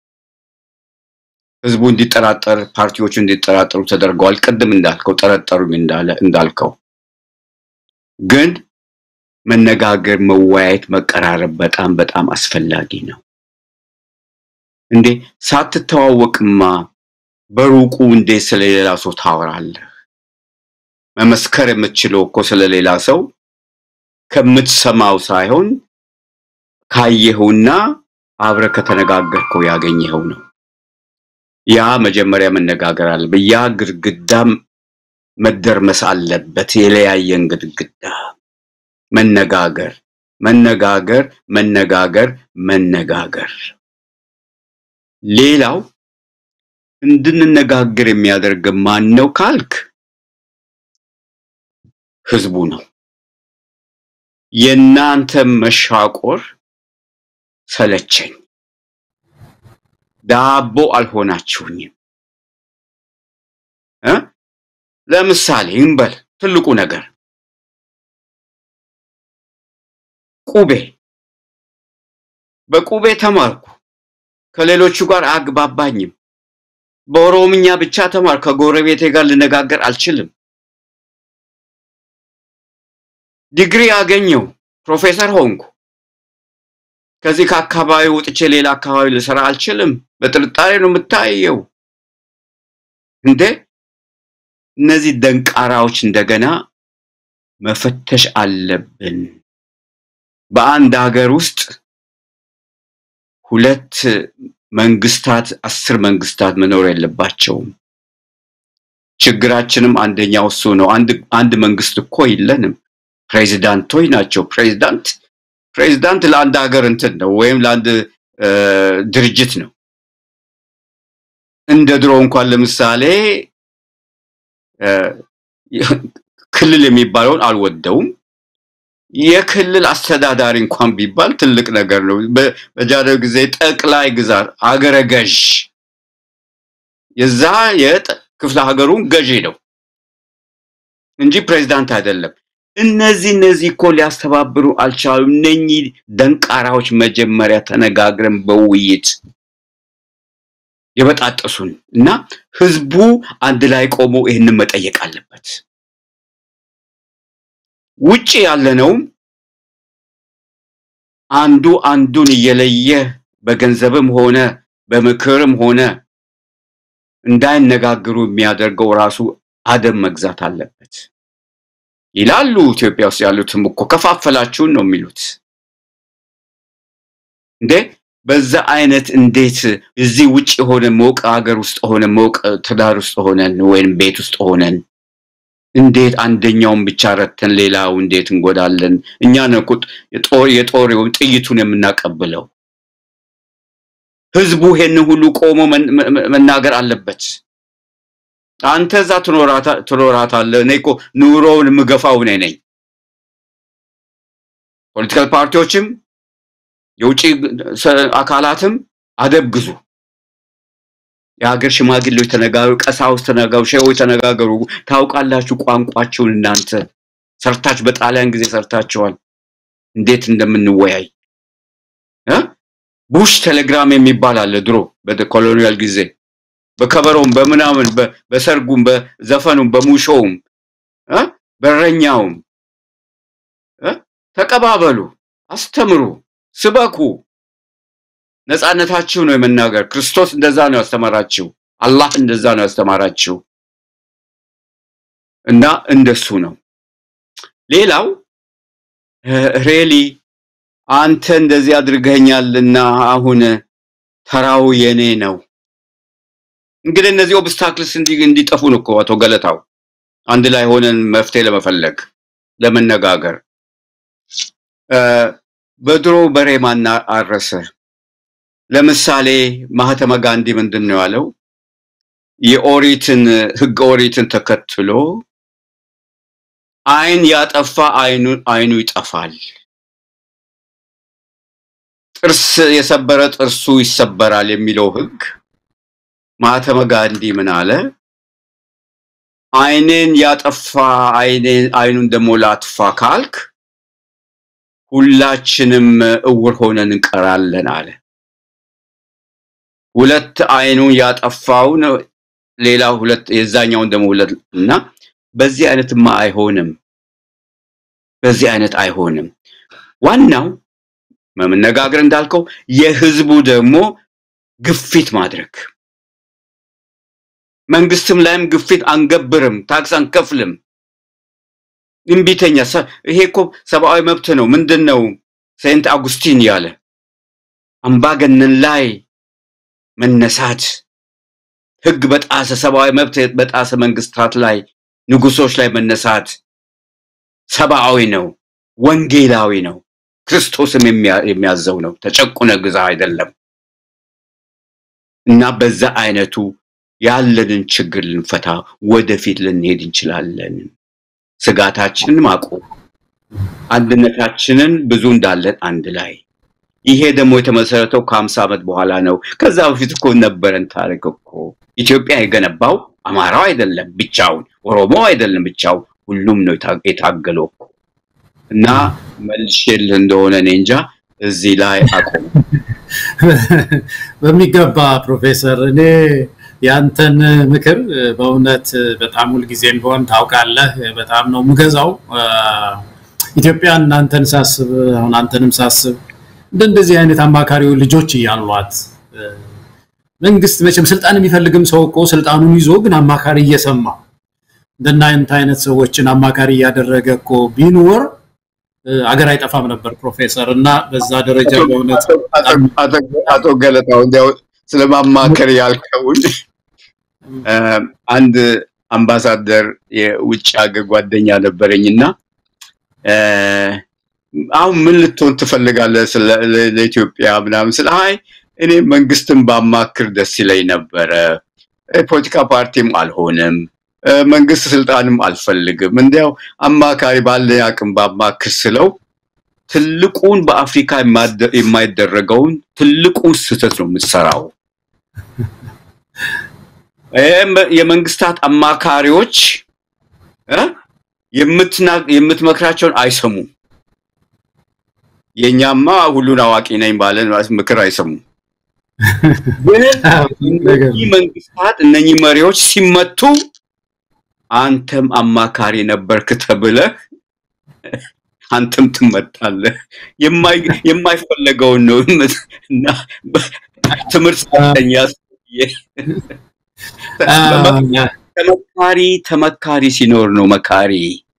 ህዝቡ እንዲጠራጠር፣ ፓርቲዎቹ እንዲጠራጠሩ ተደርገዋል። ቅድም እንዳልከው ጠረጠሩኝ እንዳለ እንዳልከው ግን መነጋገር፣ መወያየት፣ መቀራረብ በጣም በጣም አስፈላጊ ነው። እንዴ ሳትተዋወቅማ በሩቁ እንዴት ስለሌላ ሰው ታወራለህ? መመስከር የምትችለው እኮ ስለሌላ ሰው ከምትሰማው ሳይሆን ካየኸውና አብረህ ከተነጋገርከው ያገኘኸው ነው። ያ መጀመሪያ መነጋገር አለበት። ያ ግድግዳም መደርመስ አለበት። የለያየን ግድግዳ መነጋገር መነጋገር መነጋገር መነጋገር። ሌላው እንድንነጋገር የሚያደርግ ማን ነው ካልክ ህዝቡ ነው። የእናንተ መሻቆር ሰለቸኝ። ዳቦ አልሆናችሁኝም እ ለምሳሌ እንበል ትልቁ ነገር ቁቤ በቁቤ ተማርኩ፣ ከሌሎቹ ጋር አግባባኝም። በኦሮምኛ ብቻ ተማር፣ ከጎረቤቴ ጋር ልነጋገር አልችልም። ዲግሪ አገኘው፣ ፕሮፌሰር ሆንኩ። ከዚህ ከአካባቢ ወጥቼ ሌላ አካባቢ ልሰራ አልችልም። በጥርጣሬ ነው የምታየው። እንዴ እነዚህ ደንቃራዎች እንደገና መፈተሽ አለብን። በአንድ ሀገር ውስጥ ሁለት መንግስታት፣ አስር መንግስታት መኖር የለባቸውም። ችግራችንም አንደኛው እሱ ነው። አንድ አንድ መንግስት እኮ የለንም። ፕሬዚዳንቶች ናቸው። ፕሬዚዳንት ፕሬዚዳንት ለአንድ ሀገር እንትን ነው ወይም ለአንድ እ፣ ድርጅት ነው። እንደ ድሮ እንኳን ለምሳሌ እ፣ ክልል የሚባለውን አልወደውም። የክልል አስተዳዳሪ እንኳን ቢባል ትልቅ ነገር ነው። በ- በጃንሆይ ጊዜ ጠቅላይ ግዛት አገረ ገዥ የዛ የክፍለ ሀገሩን ገዢ ነው እንጂ ፕሬዚዳንት አይደለም። እነዚህ እነዚህ እኮ ሊያስተባብሩ አልቻሉም። እነኚህ ደንቃራዎች መጀመሪያ ተነጋግረን በውይይት የበጣጠሱን እና ህዝቡ አንድ ላይ ቆሞ ይህንን መጠየቅ አለበት። ውጭ ያለነውም አንዱ አንዱን እየለየ በገንዘብም ሆነ በምክርም ሆነ እንዳይነጋገሩ የሚያደርገው ራሱ አደብ መግዛት አለበት ይላሉ። ኢትዮጵያ ውስጥ ያሉትም እኮ ከፋፈላችሁን ነው የሚሉት። እንዴ በዛ አይነት እንዴት እዚህ ውጭ ሆነ ሞቀ ሀገር ውስጥ ሆነ ሞቀ ትዳር ውስጥ ሆነን ወይም ቤት ውስጥ ሆነን እንዴት አንደኛውን ብቻ ረተን ሌላው እንዴት እንጎዳለን? እኛ ነው እኮ የጦር የጦር ጥይቱን የምናቀብለው። ህዝቡ ይሄን ሁሉ ቆሞ መናገር አለበት። አንተ እዛ ትኖራታለህ። እኔ እኮ ኑሮውን የምገፋው እኔ ነኝ። ፖለቲካል ፓርቲዎችም የውጭ አካላትም አደብ ግዙ። የሀገር ሽማግሌዎች ተነጋገሩ፣ ቀሳውስት ተነጋገሩ፣ ሼዎች ተነጋገሩ። ታውቃላችሁ ቋንቋቸውን እናንተ ሰርታችሁ በጣሊያን ጊዜ ሰርታችኋል። እንዴት እንደምንወያይ እ ቡሽ ቴሌግራም የሚባል አለ ድሮ በኮሎኒያል ጊዜ በከበሮም በምናምን በሰርጉም በዘፈኑም በሙሾውም እ በረኛውም እ ተቀባበሉ፣ አስተምሩ፣ ስበኩ። ነፃነታችሁ ነው የመናገር። ክርስቶስ እንደዛ ነው ያስተማራችሁ። አላህ እንደዛ ነው ያስተማራችሁ እና እንደሱ ነው። ሌላው ሬሊ አንተ እንደዚህ አድርገኛልና አሁን ተራው የኔ ነው። እንግዲህ እነዚህ ኦብስታክልስ እንዲጠፉ ነው እኮ አቶ ገለታው አንድ ላይ ሆነን መፍትሄ ለመፈለግ ለመነጋገር በድሮ በሬ ማን አረሰ? ለምሳሌ ማህተመ ጋንዲ ምንድን ነው ያለው? የኦሪትን ህገ ኦሪትን ተከትሎ አይን ያጠፋ አይኑ አይኑ ይጠፋል፣ ጥርስ የሰበረ ጥርሱ ይሰበራል የሚለው ህግ ማህተመ ጋንዲ ምን አለ? አይኔን ያጠፋ አይኑን ደግሞ ላጥፋ ካልክ ሁላችንም እውር ሆነን እንቀራለን አለ። ሁለት አይኑን ያጠፋውን ሌላ ሁለት የዛኛውን ደግሞ ሁለት እና በዚህ አይነትማ አይሆንም። በዚህ አይነት አይሆንም። ዋናው መነጋገር እንዳልከው የህዝቡ ደግሞ ግፊት ማድረግ መንግስትም ላይም ግፊት አንገብርም፣ ታክስ አንከፍልም፣ እምቢተኛ ይሄ እኮ ሰብአዊ መብት ነው። ምንድን ነው ሴንት አጉስቲን ያለ አምባገነን ላይ መነሳት ህግ በጣሰ ሰብአዊ መብት በጣሰ መንግስታት ላይ ንጉሶች ላይ መነሳት ሰብአዊ ነው፣ ወንጌላዊ ነው፣ ክርስቶስም የሚያዘው ነው። ተጨቁነ ግዛ አይደለም እና በዛ አይነቱ ያለንን ችግር ልንፈታ ወደፊት ልንሄድ እንችላለን። ስጋታችንን ማቆም፣ አንድነታችንን ብዙ እንዳለን አንድ ላይ ይሄ ደግሞ የተመሰረተው ከሀምሳ ዓመት በኋላ ነው። ከዛ በፊት እኮ ነበረን ታሪክ እኮ ኢትዮጵያ የገነባው አማራው አይደለም ብቻውን፣ ኦሮሞ አይደለም ብቻው፣ ሁሉም ነው የታገለው እኮ እና መልሼልህ እንደሆነ እኔ እንጃ እዚህ ላይ አቆም። በሚገባ ፕሮፌሰር፣ እኔ ያንተን ምክር በእውነት በጣም ሁልጊዜም ቢሆን ታውቃለህ፣ በጣም ነው የምገዛው። ኢትዮጵያ እናንተን ሳስብ አሁን አንተንም ሳስብ እንደ እንደዚህ አይነት አማካሪ ልጆች እያሏት መንግስት መቼም ስልጣን የሚፈልግም ሰው እኮ ስልጣኑን ይዞ ግን አማካሪ እየሰማ እንደናንተ አይነት ሰዎችን አማካሪ እያደረገ እኮ ቢኖር አገር አይጠፋም ነበር ፕሮፌሰር። እና በዛ ደረጃ በእውነት አቶ ገለታው እንዲያው ስለማማከር ያልከውን አንድ አምባሳደር የውጭ ሀገር ጓደኛ ነበረኝና አሁን ምን ልትሆን ትፈልጋለህ ለኢትዮጵያ ምናምን ስለ አይ እኔ መንግስትን ባማክር ደስ ይለኝ ነበረ። ፖለቲካ ፓርቲም አልሆንም፣ መንግስት ስልጣንም አልፈልግም። እንዲያው አማካሪ ባለ አቅም ባማክር ስለው ትልቁን በአፍሪካ የማይደረገውን ትልቁን ስህተት ነው የምትሰራው። የመንግስታት አማካሪዎች የምትመክራቸውን አይሰሙም። የኛማ ሁሉን አዋቂ ነኝ ባለን ምክር አይሰሙም። ግን እነኚህ መንግስታት እነኚህ መሪዎች ሲመቱ አንተም አማካሪ ነበርክ ተብለህ አንተም ትመታለህ። የማይፈለገውን ነው እና ትምህርት ሰጠኝ። ተመካሪ ተመካሪ ሲኖር ነው መካሪ።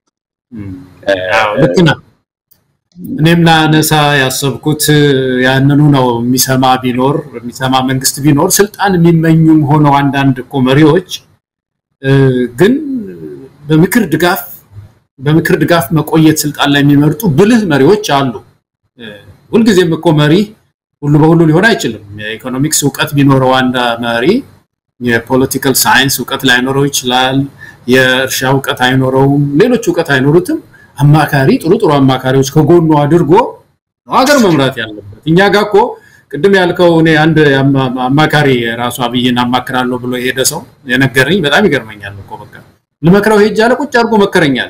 ልክ ነህ። እኔም ላነሳ ያሰብኩት ያንኑ ነው። የሚሰማ ቢኖር የሚሰማ መንግስት ቢኖር ስልጣን የሚመኙም ሆነው አንዳንድ እኮ መሪዎች ግን በምክር ድጋፍ በምክር ድጋፍ መቆየት ስልጣን ላይ የሚመርጡ ብልህ መሪዎች አሉ። ሁልጊዜም እኮ መሪ ሁሉ በሁሉ ሊሆን አይችልም። የኢኮኖሚክስ እውቀት ቢኖረው አንድ መሪ የፖለቲካል ሳይንስ እውቀት ላይኖረው ይችላል። የእርሻ እውቀት አይኖረውም። ሌሎች እውቀት አይኖሩትም። አማካሪ ጥሩ ጥሩ አማካሪዎች ከጎኑ አድርጎ ነው ሀገር መምራት ያለበት። እኛ ጋር እኮ ቅድም ያልከው እኔ አንድ አማካሪ ራሱ አብይን አማክራለሁ ብሎ የሄደ ሰው የነገረኝ በጣም ይገርመኛል እኮ በቃ ልመክረው ሄጅ አለ ቁጭ አድርጎ መከረኛል።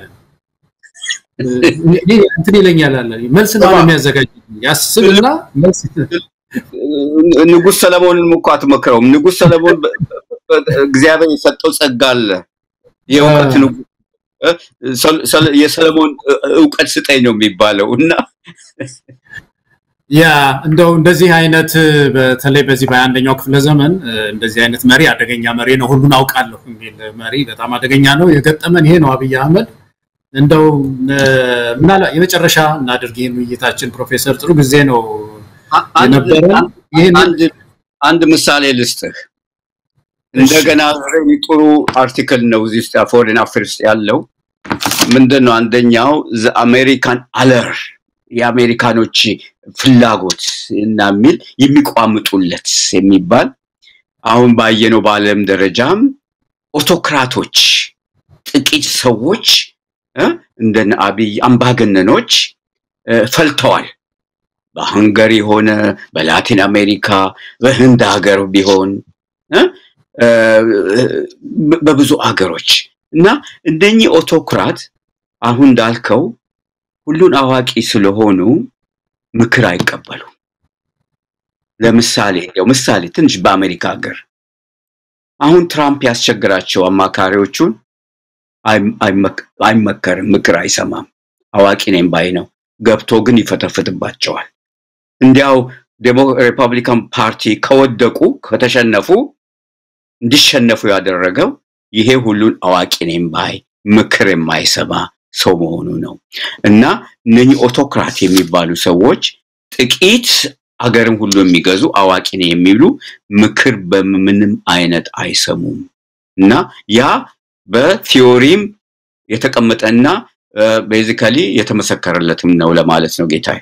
እንትን ይለኛል አለ መልስ ነው የሚያዘጋጅ ያስብና መልስ ንጉሥ ሰለሞንን እኮ አትመክረውም። ንጉሥ ሰለሞን እግዚአብሔር የሰጠው ጸጋ አለ። የእውቀት ንጉሥ የሰለሞን እውቀት ስጠኝ ነው የሚባለው እና ያ እንደው እንደዚህ አይነት በተለይ በዚህ በአንደኛው ክፍለ ዘመን እንደዚህ አይነት መሪ አደገኛ መሪ ነው፣ ሁሉን አውቃለሁ የሚል መሪ በጣም አደገኛ ነው። የገጠመን ይሄ ነው። አብይ አህመድ እንደው ምናልባት የመጨረሻ እናድርግ ይህን ውይይታችን። ፕሮፌሰር ጥሩ ጊዜ ነው የነበረን። አንድ ምሳሌ ልስጥህ። እንደገና ጥሩ አርቲክል ነው እዚህ ውስጥ ፎሬን አፌርስ ያለው ምንድን ነው? አንደኛው አሜሪካን አለር የአሜሪካኖች ፍላጎት እና የሚል የሚቋምጡለት የሚባል አሁን ባየነው በዓለም ደረጃም ኦቶክራቶች ጥቂት ሰዎች እንደነ አብይ አምባገነኖች ፈልተዋል። በሃንገሪ ሆነ በላቲን አሜሪካ በህንድ ሀገር ቢሆን በብዙ አገሮች እና እነኚህ ኦቶክራት አሁን እንዳልከው ሁሉን አዋቂ ስለሆኑ ምክር አይቀበሉም። ለምሳሌ ያው ምሳሌ ትንሽ በአሜሪካ ሀገር አሁን ትራምፕ ያስቸግራቸው አማካሪዎቹን አይመከርም፣ ምክር አይሰማም። አዋቂ ነኝ ባይ ነው። ገብቶ ግን ይፈተፍትባቸዋል። እንዲያው ሪፐብሊካን ፓርቲ ከወደቁ ከተሸነፉ እንዲሸነፉ ያደረገው ይሄ ሁሉን አዋቂ ነኝ ባይ ምክር የማይሰማ ሰው መሆኑ ነው እና እነኚህ ኦቶክራት የሚባሉ ሰዎች ጥቂት አገርን ሁሉ የሚገዙ አዋቂ ነው የሚሉ ምክር በምንም አይነት አይሰሙም እና ያ በቲዮሪም የተቀመጠና ቤዚካሊ የተመሰከረለትም ነው ለማለት ነው ጌታዬ።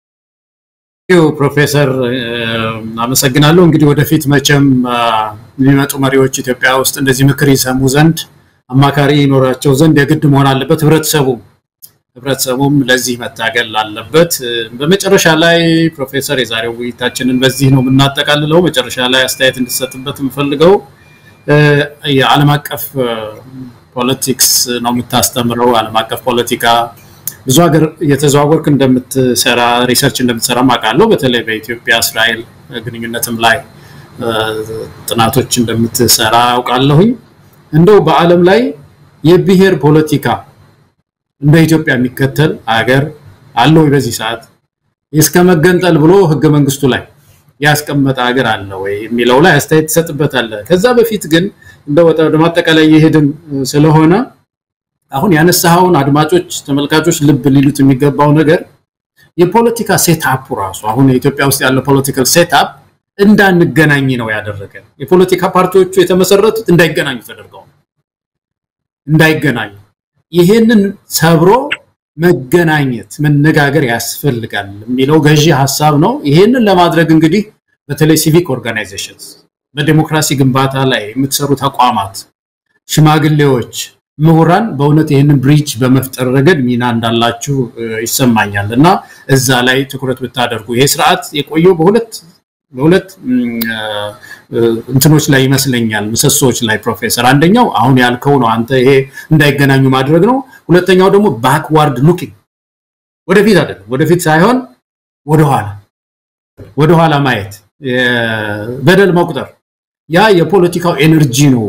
ፕሮፌሰር አመሰግናለሁ። እንግዲህ ወደፊት መቼም የሚመጡ መሪዎች ኢትዮጵያ ውስጥ እንደዚህ ምክር ይሰሙ ዘንድ አማካሪ ይኖራቸው ዘንድ የግድ መሆን አለበት። ህብረተሰቡ ህብረተሰቡም ለዚህ መታገል አለበት። በመጨረሻ ላይ ፕሮፌሰር የዛሬው ውይይታችንን በዚህ ነው የምናጠቃልለው። መጨረሻ ላይ አስተያየት እንድሰጥበት የምፈልገው የዓለም አቀፍ ፖለቲክስ ነው የምታስተምረው። ዓለም አቀፍ ፖለቲካ ብዙ ሀገር እየተዘዋወርክ እንደምትሰራ ሪሰርች እንደምትሰራ አውቃለሁ። በተለይ በኢትዮጵያ እስራኤል ግንኙነትም ላይ ጥናቶች እንደምትሰራ አውቃለሁኝ። እንደው በዓለም ላይ የብሔር ፖለቲካ እንደ ኢትዮጵያ የሚከተል ሀገር አለ ወይ? በዚህ ሰዓት እስከ መገንጠል ብሎ ህገ መንግስቱ ላይ ያስቀመጠ ሀገር አለ ወይ የሚለው ላይ አስተያየት ትሰጥበታለህ። ከዛ በፊት ግን እንደ ወደ ማጠቃላይ የሄድን ስለሆነ አሁን ያነሳኸውን አድማጮች፣ ተመልካቾች ልብ ሊሉት የሚገባው ነገር የፖለቲካ ሴታፑ ራሱ አሁን የኢትዮጵያ ውስጥ ያለው ፖለቲካል ሴታፕ እንዳንገናኝ ነው ያደረገ። የፖለቲካ ፓርቲዎቹ የተመሰረቱት እንዳይገናኙ ተደርገው እንዳይገናኙ። ይሄንን ሰብሮ መገናኘት መነጋገር ያስፈልጋል የሚለው ገዢ ሀሳብ ነው። ይሄንን ለማድረግ እንግዲህ በተለይ ሲቪክ ኦርጋናይዜሽንስ፣ በዲሞክራሲ ግንባታ ላይ የምትሰሩ ተቋማት፣ ሽማግሌዎች፣ ምሁራን በእውነት ይህንን ብሪጅ በመፍጠር ረገድ ሚና እንዳላችሁ ይሰማኛል እና እዛ ላይ ትኩረት ብታደርጉ ይሄ ስርዓት የቆየው በሁለት በሁለት እንትኖች ላይ ይመስለኛል ምሰሶዎች ላይ ፕሮፌሰር፣ አንደኛው አሁን ያልከው ነው አንተ ይሄ እንዳይገናኙ ማድረግ ነው። ሁለተኛው ደግሞ ባክዋርድ ሉኪንግ ወደፊት አይደለም፣ ወደፊት ሳይሆን ወደኋላ ወደኋላ ማየት፣ በደል መቁጠር። ያ የፖለቲካው ኤነርጂ ነው።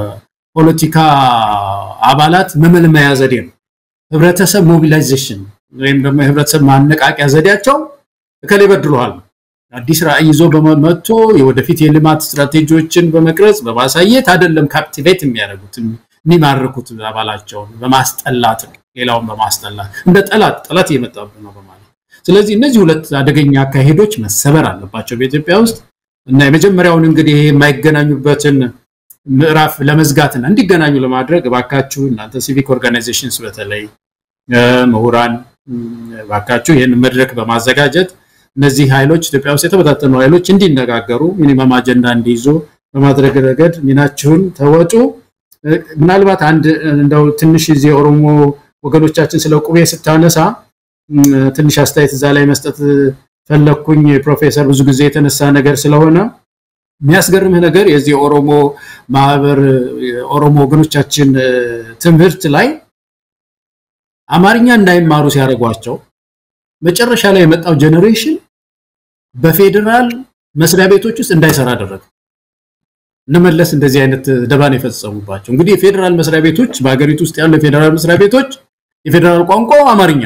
የፖለቲካ አባላት መመልመያ ዘዴ ነው። ህብረተሰብ ሞቢላይዜሽን ወይም ደግሞ የህብረተሰብ ማነቃቂያ ዘዴያቸው እከሌ በድሏል አዲስ ራዕይ ይዞ በመጥቶ የወደፊት የልማት ስትራቴጂዎችን በመቅረጽ በማሳየት አይደለም ካፕቲቬት የሚያደርጉት የሚማርኩት አባላቸውን በማስጠላት ነው። ሌላውን በማስጠላት እንደ ጠላት ጠላት እየመጣብን ነው በማለት ስለዚህ እነዚህ ሁለት አደገኛ አካሄዶች መሰበር አለባቸው በኢትዮጵያ ውስጥ እና የመጀመሪያውን እንግዲህ የማይገናኙበትን ምዕራፍ ለመዝጋትና እንዲገናኙ ለማድረግ እባካችሁ እናንተ ሲቪክ ኦርጋናይዜሽንስ በተለይ ምሁራን እባካችሁ ይህን መድረክ በማዘጋጀት እነዚህ ኃይሎች ኢትዮጵያ ውስጥ የተበታተኑ ኃይሎች እንዲነጋገሩ ሚኒመም አጀንዳ እንዲይዙ በማድረግ ረገድ ሚናችሁን ተወጡ። ምናልባት አንድ እንደው ትንሽ ጊዜ ኦሮሞ ወገኖቻችን ስለ ቁቤ ስታነሳ ትንሽ አስተያየት እዛ ላይ መስጠት ፈለግኩኝ። ፕሮፌሰር ብዙ ጊዜ የተነሳ ነገር ስለሆነ የሚያስገርምህ ነገር የዚህ የኦሮሞ ማህበር የኦሮሞ ወገኖቻችን ትምህርት ላይ አማርኛ እንዳይማሩ ሲያደርጓቸው መጨረሻ ላይ የመጣው ጄኔሬሽን በፌዴራል መስሪያ ቤቶች ውስጥ እንዳይሰራ አደረገ። እነመለስ እንደዚህ አይነት ደባን የፈጸሙባቸው እንግዲህ የፌዴራል መስሪያ ቤቶች በሀገሪቱ ውስጥ ያሉ የፌዴራል መስሪያ ቤቶች የፌዴራል ቋንቋ አማርኛ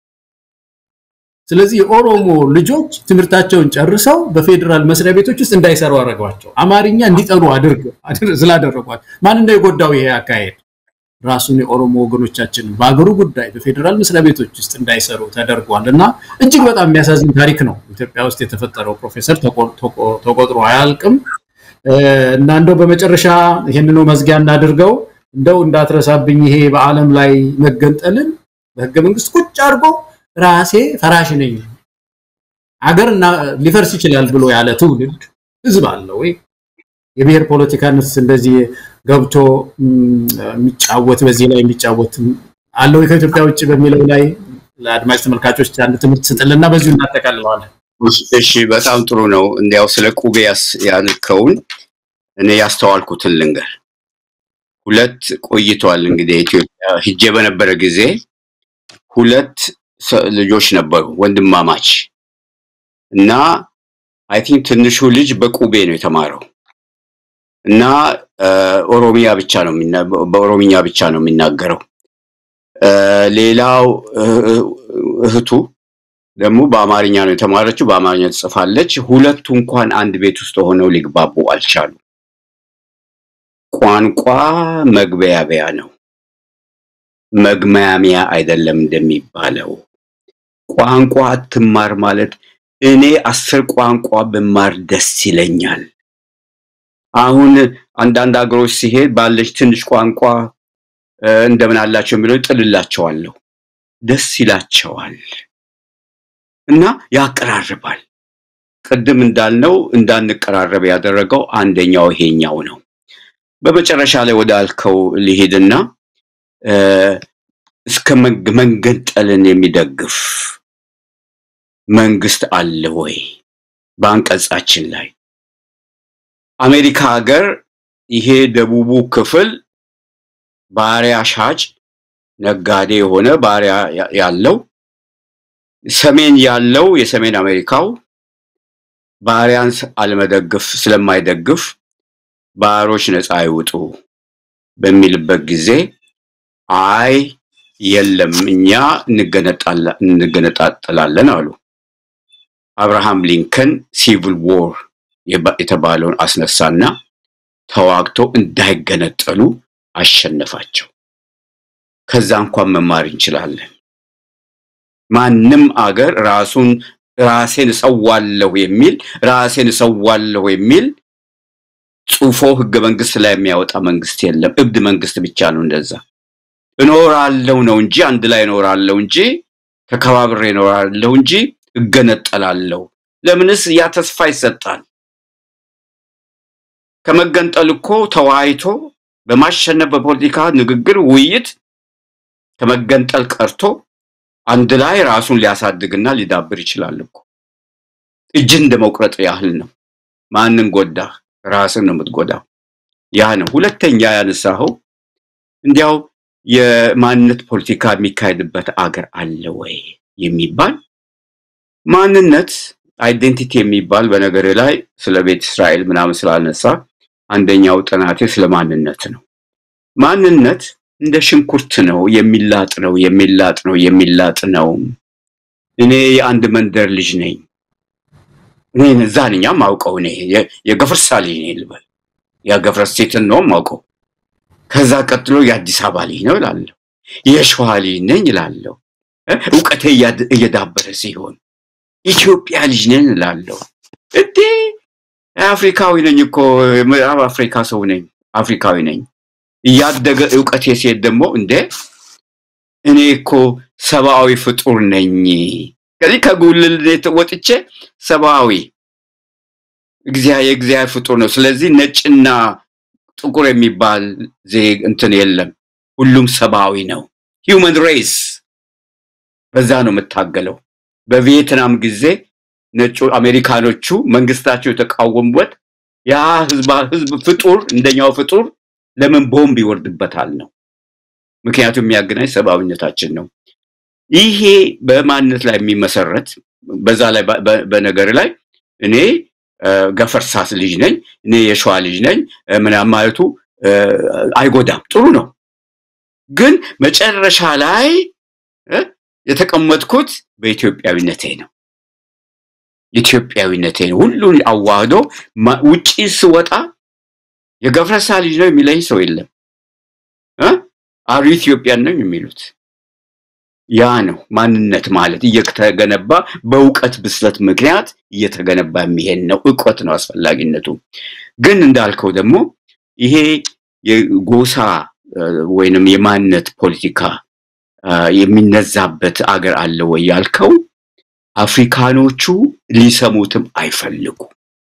ስለዚህ የኦሮሞ ልጆች ትምህርታቸውን ጨርሰው በፌዴራል መስሪያ ቤቶች ውስጥ እንዳይሰሩ አደረጓቸው። አማርኛ እንዲጠሩ አድርግ ስላደረጓቸው ማን ነው የጎዳው ይሄ አካሄድ? ራሱን የኦሮሞ ወገኖቻችን በአገሩ ጉዳይ በፌዴራል መስሪያ ቤቶች ውስጥ እንዳይሰሩ ተደርጓል እና እጅግ በጣም የሚያሳዝን ታሪክ ነው ኢትዮጵያ ውስጥ የተፈጠረው። ፕሮፌሰር ተቆጥሮ አያልቅም እና እንደው በመጨረሻ ይህንኑ መዝጊያ እናድርገው። እንደው እንዳትረሳብኝ ይሄ በዓለም ላይ መገንጠልን በህገ መንግስት ቁጭ አድርጎ ራሴ ፈራሽ ነኝ አገር ሊፈርስ ይችላል ብሎ ያለ ትውልድ ህዝብ አለ ወይ? የብሔር ፖለቲካንስ እንደዚህ ገብቶ የሚጫወት በዚህ ላይ የሚጫወት አለ ወይ ከኢትዮጵያ ውጭ በሚለው ላይ ለአድማጭ ተመልካቾች አንድ ትምህርት ስጥልና በዚሁ እናጠቃልለዋለን። እሺ፣ በጣም ጥሩ ነው። እንዲያው ስለ ቁቤ ያልከውን እኔ ያስተዋልኩትን ልንገር። ሁለት ቆይቷል እንግዲህ ኢትዮጵያ ሂጄ በነበረ ጊዜ ሁለት ልጆች ነበሩ ወንድማማች እና አይ ቲንክ ትንሹ ልጅ በቁቤ ነው የተማረው እና ኦሮሚያ ብቻ ነው በኦሮሚኛ ብቻ ነው የሚናገረው። ሌላው እህቱ ደግሞ በአማርኛ ነው የተማረችው፣ በአማርኛ ትጽፋለች። ሁለቱ እንኳን አንድ ቤት ውስጥ ሆነው ሊግባቡ አልቻሉ። ቋንቋ መግቢያቢያ ነው፣ መግማሚያ አይደለም እንደሚባለው። ቋንቋ አትማር ማለት እኔ አስር ቋንቋ ብማር ደስ ይለኛል። አሁን አንዳንድ ሀገሮች ሲሄድ ባለች ትንሽ ቋንቋ እንደምን አላቸው የሚለው ጥልላቸዋለሁ። ደስ ይላቸዋል እና ያቀራርባል። ቅድም እንዳልነው እንዳንቀራረብ ያደረገው አንደኛው ይሄኛው ነው። በመጨረሻ ላይ ወደ አልከው ሊሄድና እስከ መንገንጠልን የሚደግፍ መንግስት አለ ወይ? በአንቀጻችን ላይ አሜሪካ ሀገር ይሄ ደቡቡ ክፍል ባሪያ ሻጭ ነጋዴ የሆነ ባሪያ ያለው፣ ሰሜን ያለው የሰሜን አሜሪካው ባሪያን አለመደግፍ ስለማይደግፍ ባሮች ነፃ ይውጡ በሚልበት ጊዜ አይ የለም እኛ እንገነጣጠላለን አሉ። አብርሃም ሊንከን ሲቪል ዎር የተባለውን አስነሳና ተዋግቶ እንዳይገነጠሉ አሸነፋቸው። ከዛ እንኳን መማር እንችላለን። ማንም አገር ራሱን ራሴን እሰዋለሁ የሚል ራሴን እሰዋለሁ የሚል ጽፎ ህገ መንግስት ላይ የሚያወጣ መንግስት የለም። እብድ መንግስት ብቻ ነው እንደዛ። እኖራለሁ ነው እንጂ አንድ ላይ እኖራለሁ እንጂ ተከባብሬ እኖራለሁ እንጂ እገነጠላለሁ። ለምንስ ያ ተስፋ ይሰጣል? ከመገንጠል እኮ ተወያይቶ በማሸነፍ በፖለቲካ ንግግር፣ ውይይት ከመገንጠል ቀርቶ አንድ ላይ ራሱን ሊያሳድግና ሊዳብር ይችላል እኮ። እጅን እንደ መቁረጥ ያህል ነው። ማንን ጎዳ? ራስን ነው የምትጎዳው። ያ ነው። ሁለተኛ ያነሳኸው እንዲያው የማንነት ፖለቲካ የሚካሄድበት አገር አለ ወይ የሚባል ማንነት አይዴንቲቲ የሚባል በነገር ላይ ስለ ቤተ እስራኤል ምናምን ስላነሳ አንደኛው ጥናቴ ስለ ማንነት ነው። ማንነት እንደ ሽንኩርት ነው፣ የሚላጥ ነው፣ የሚላጥ ነው፣ የሚላጥ ነው። እኔ የአንድ መንደር ልጅ ነኝ። እኔ እዛ ነኝ የማውቀው። እኔ የ- የገፈርሳ ልጅ ነኝ ልበል፣ የገፈርስ ሴትን ነው የማውቀው። ከዛ ቀጥሎ የአዲስ አበባ ልጅ ነው እላለሁ። የሸዋ ልጅ ነኝ እላለሁ። እ? እውቀቴ እያድ- እየዳበረ ሲሆን ኢትዮጵያ ልጅ ነኝ እላለሁ። እንዴ አፍሪካዊ ነኝ እኮ የምዕራብ አፍሪካ ሰው ነኝ፣ አፍሪካዊ ነኝ። እያደገ እውቀቴ ሲሄድ ደግሞ እንዴ እኔ እኮ ሰብአዊ ፍጡር ነኝ። ከዚህ ከጉልልነት ወጥቼ ሰብአዊ እግዚአ- የእግዚአብሔር ፍጡር ነው። ስለዚህ ነጭና ጥቁር የሚባል ዜ- እንትን የለም። ሁሉም ሰብአዊ ነው። ሂውመን ሬስ በዛ ነው የምታገለው። በቪየትናም ጊዜ ነጩ አሜሪካኖቹ መንግስታቸው የተቃወሙበት ያ ህዝባ ህዝብ ፍጡር እንደኛው ፍጡር ለምን ቦምብ ይወርድበታል ነው። ምክንያቱም የሚያገናኝ ሰብአዊነታችን ነው። ይሄ በማንነት ላይ የሚመሰረት በዛ ላይ በ- በ- በነገር ላይ እኔ እ፣ ገፈርሳስ ልጅ ነኝ፣ እኔ የሸዋ ልጅ ነኝ እ፣ ምናምን ማለቱ እ፣ አይጎዳም፣ ጥሩ ነው። ግን መጨረሻ ላይ እ፣ የተቀመጥኩት በኢትዮጵያዊነቴ ነው። ኢትዮጵያዊነቴ ነው። ሁሉን አዋህዶ ማ- ውጪ ስወጣ የገፈርሳ ልጅ ነው የሚለኝ ሰው የለም። እ? አሩ ኢትዮጵያን ነው የሚሉት። ያ ነው ማንነት ማለት እየተገነባ በእውቀት ብስለት ምክንያት እየተገነባ የሚሄድ ነው። እውቀት ነው አስፈላጊነቱ። ግን እንዳልከው ደግሞ ይሄ የጎሳ እ፣ ወይንም የማንነት ፖለቲካ እ፣ የሚነዛበት አገር አለ ወይ ያልከው አፍሪካኖቹ ሊሰሙትም አይፈልጉ።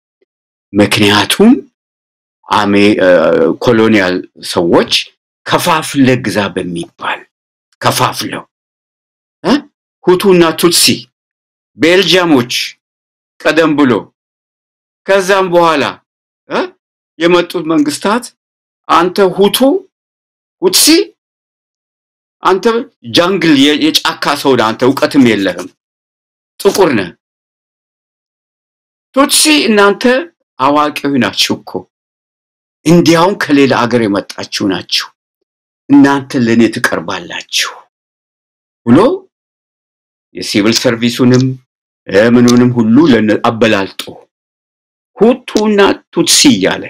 ምክንያቱም አሜ እ፣ ኮሎኒያል ሰዎች ከፋፍለ ግዛ በሚባል ከፋፍለው እ? ሁቱና ቱትሲ ቤልጂያሞች ቀደም ብሎ ከዛም በኋላ እ? የመጡት መንግስታት አንተ ሁቱ ሁትሲ አንተ ጃንግል የ- የጫካ ሰው ነህ፣ አንተ እውቀትም የለህም፣ ጥቁር ነህ። ቱትሲ እናንተ አዋቂዎች ናችሁ እኮ እንዲያውም ከሌላ አገር የመጣችሁ ናችሁ፣ እናንተ ለእኔ ትቀርባላችሁ ብሎ የሲቪል ሰርቪሱንም እ፣ ምኑንም ሁሉ ለነ- አበላልጦ ሁቱና ቱትሲ እያለ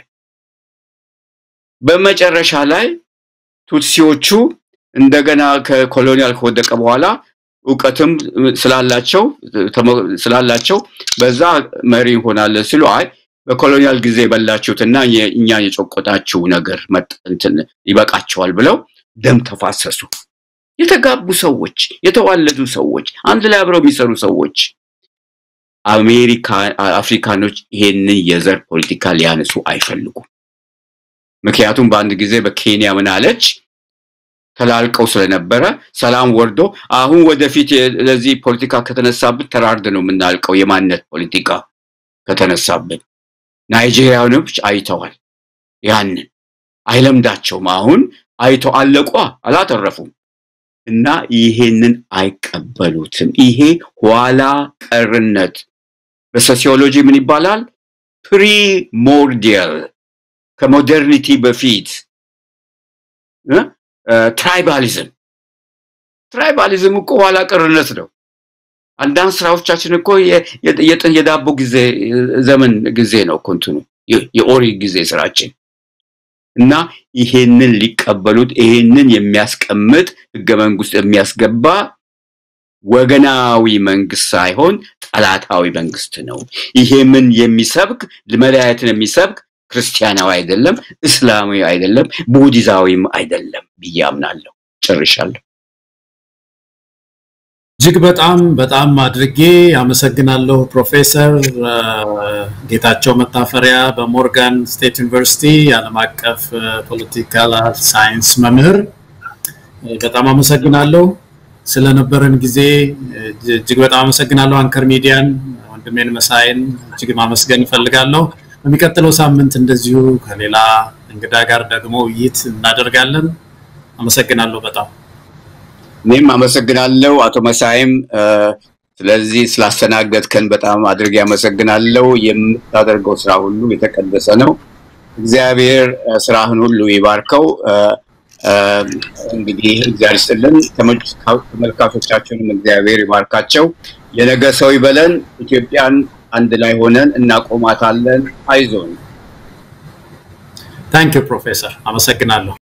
በመጨረሻ ላይ ቱትሲዎቹ እንደገና ከኮሎኒያል ከወደቀ በኋላ እውቀትም ስላላቸው ተመ- ስላላቸው በዛ መሪ እንሆናለን ሲሉ አይ በኮሎኒያል ጊዜ የበላችሁትና የ- እኛ የጨቆጣችሁ ነገር መጥ- እንትን ይበቃቸዋል ብለው ደም ተፋሰሱ። የተጋቡ ሰዎች፣ የተዋለዱ ሰዎች፣ አንድ ላይ አብረው የሚሰሩ ሰዎች አሜሪካ አፍሪካኖች ይሄንን የዘር ፖለቲካ ሊያነሱ አይፈልጉም። ምክንያቱም በአንድ ጊዜ በኬንያ ምን አለች ተላልቀው ስለነበረ ሰላም ወርዶ አሁን ወደፊት የ- ለዚህ ፖለቲካ ከተነሳብን ተራርድ ነው የምናልቀው። የማንነት ፖለቲካ ከተነሳብን ናይጄሪያኖች አይተዋል። ያንን አይለምዳቸውም። አሁን አይተው አለቋ አላተረፉም። እና ይሄንን አይቀበሉትም። ይሄ ኋላ ቀርነት በሶሲዮሎጂ ምን ይባላል? ፕሪሞርዲያል ከሞደርኒቲ በፊት እ? እ፣ ትራይባሊዝም ትራይባሊዝም እኮ ኋላ ቀርነት ነው። አንዳንድ ስራዎቻችን እኮ የ- የ- የጥ- የዳቦ ጊዜ ዘመን ጊዜ ነው እኮ እንትኑ የ- የኦሪት ጊዜ ስራችን እና ይሄንን ሊቀበሉት ይሄንን የሚያስቀምጥ ህገ መንግስት የሚያስገባ ወገናዊ መንግስት ሳይሆን ጠላታዊ መንግስት ነው። ይሄ ምን የሚሰብክ መለያየትን የሚሰብክ ክርስቲያናዊ አይደለም፣ እስላማዊ አይደለም፣ ቡዲዛዊም አይደለም ብዬ አምናለሁ። ጨርሻለሁ። እጅግ በጣም በጣም አድርጌ አመሰግናለሁ ፕሮፌሰር እ፣ ጌታቸው መታፈሪያ በሞርጋን ስቴት ዩኒቨርሲቲ የዓለም አቀፍ ፖለቲካል ሳይንስ መምህር እ፣ በጣም አመሰግናለሁ ስለነበረን ጊዜ እ፣ እጅግ በጣም አመሰግናለሁ። አንከር ሚዲያን ወንድሜን መሳይን እጅግ ማመስገን እፈልጋለሁ። በሚቀጥለው ሳምንት እንደዚሁ ከሌላ እንግዳ ጋር ደግሞ ውይይት እናደርጋለን። አመሰግናለሁ በጣም እኔም አመሰግናለሁ አቶ መሳይም እ፣ ስለዚህ ስላስተናገድከን በጣም አድርጌ አመሰግናለሁ። የምታደርገው ስራ ሁሉ የተቀደሰ ነው። እግዚአብሔር እ፣ ስራህን ሁሉ ይባርከው። እ፣ እ፣ እንግዲህ እግዚአብሔር ይስጥልን። ተመልካ- ተመልካቾቻችንም እግዚአብሔር ይባርካቸው። የነገ ሰው ይበለን። ኢትዮጵያን አንድ ላይ ሆነን እናቆማታለን። አይዞን። ታንክ ዩ ፕሮፌሰር፣ አመሰግናለሁ።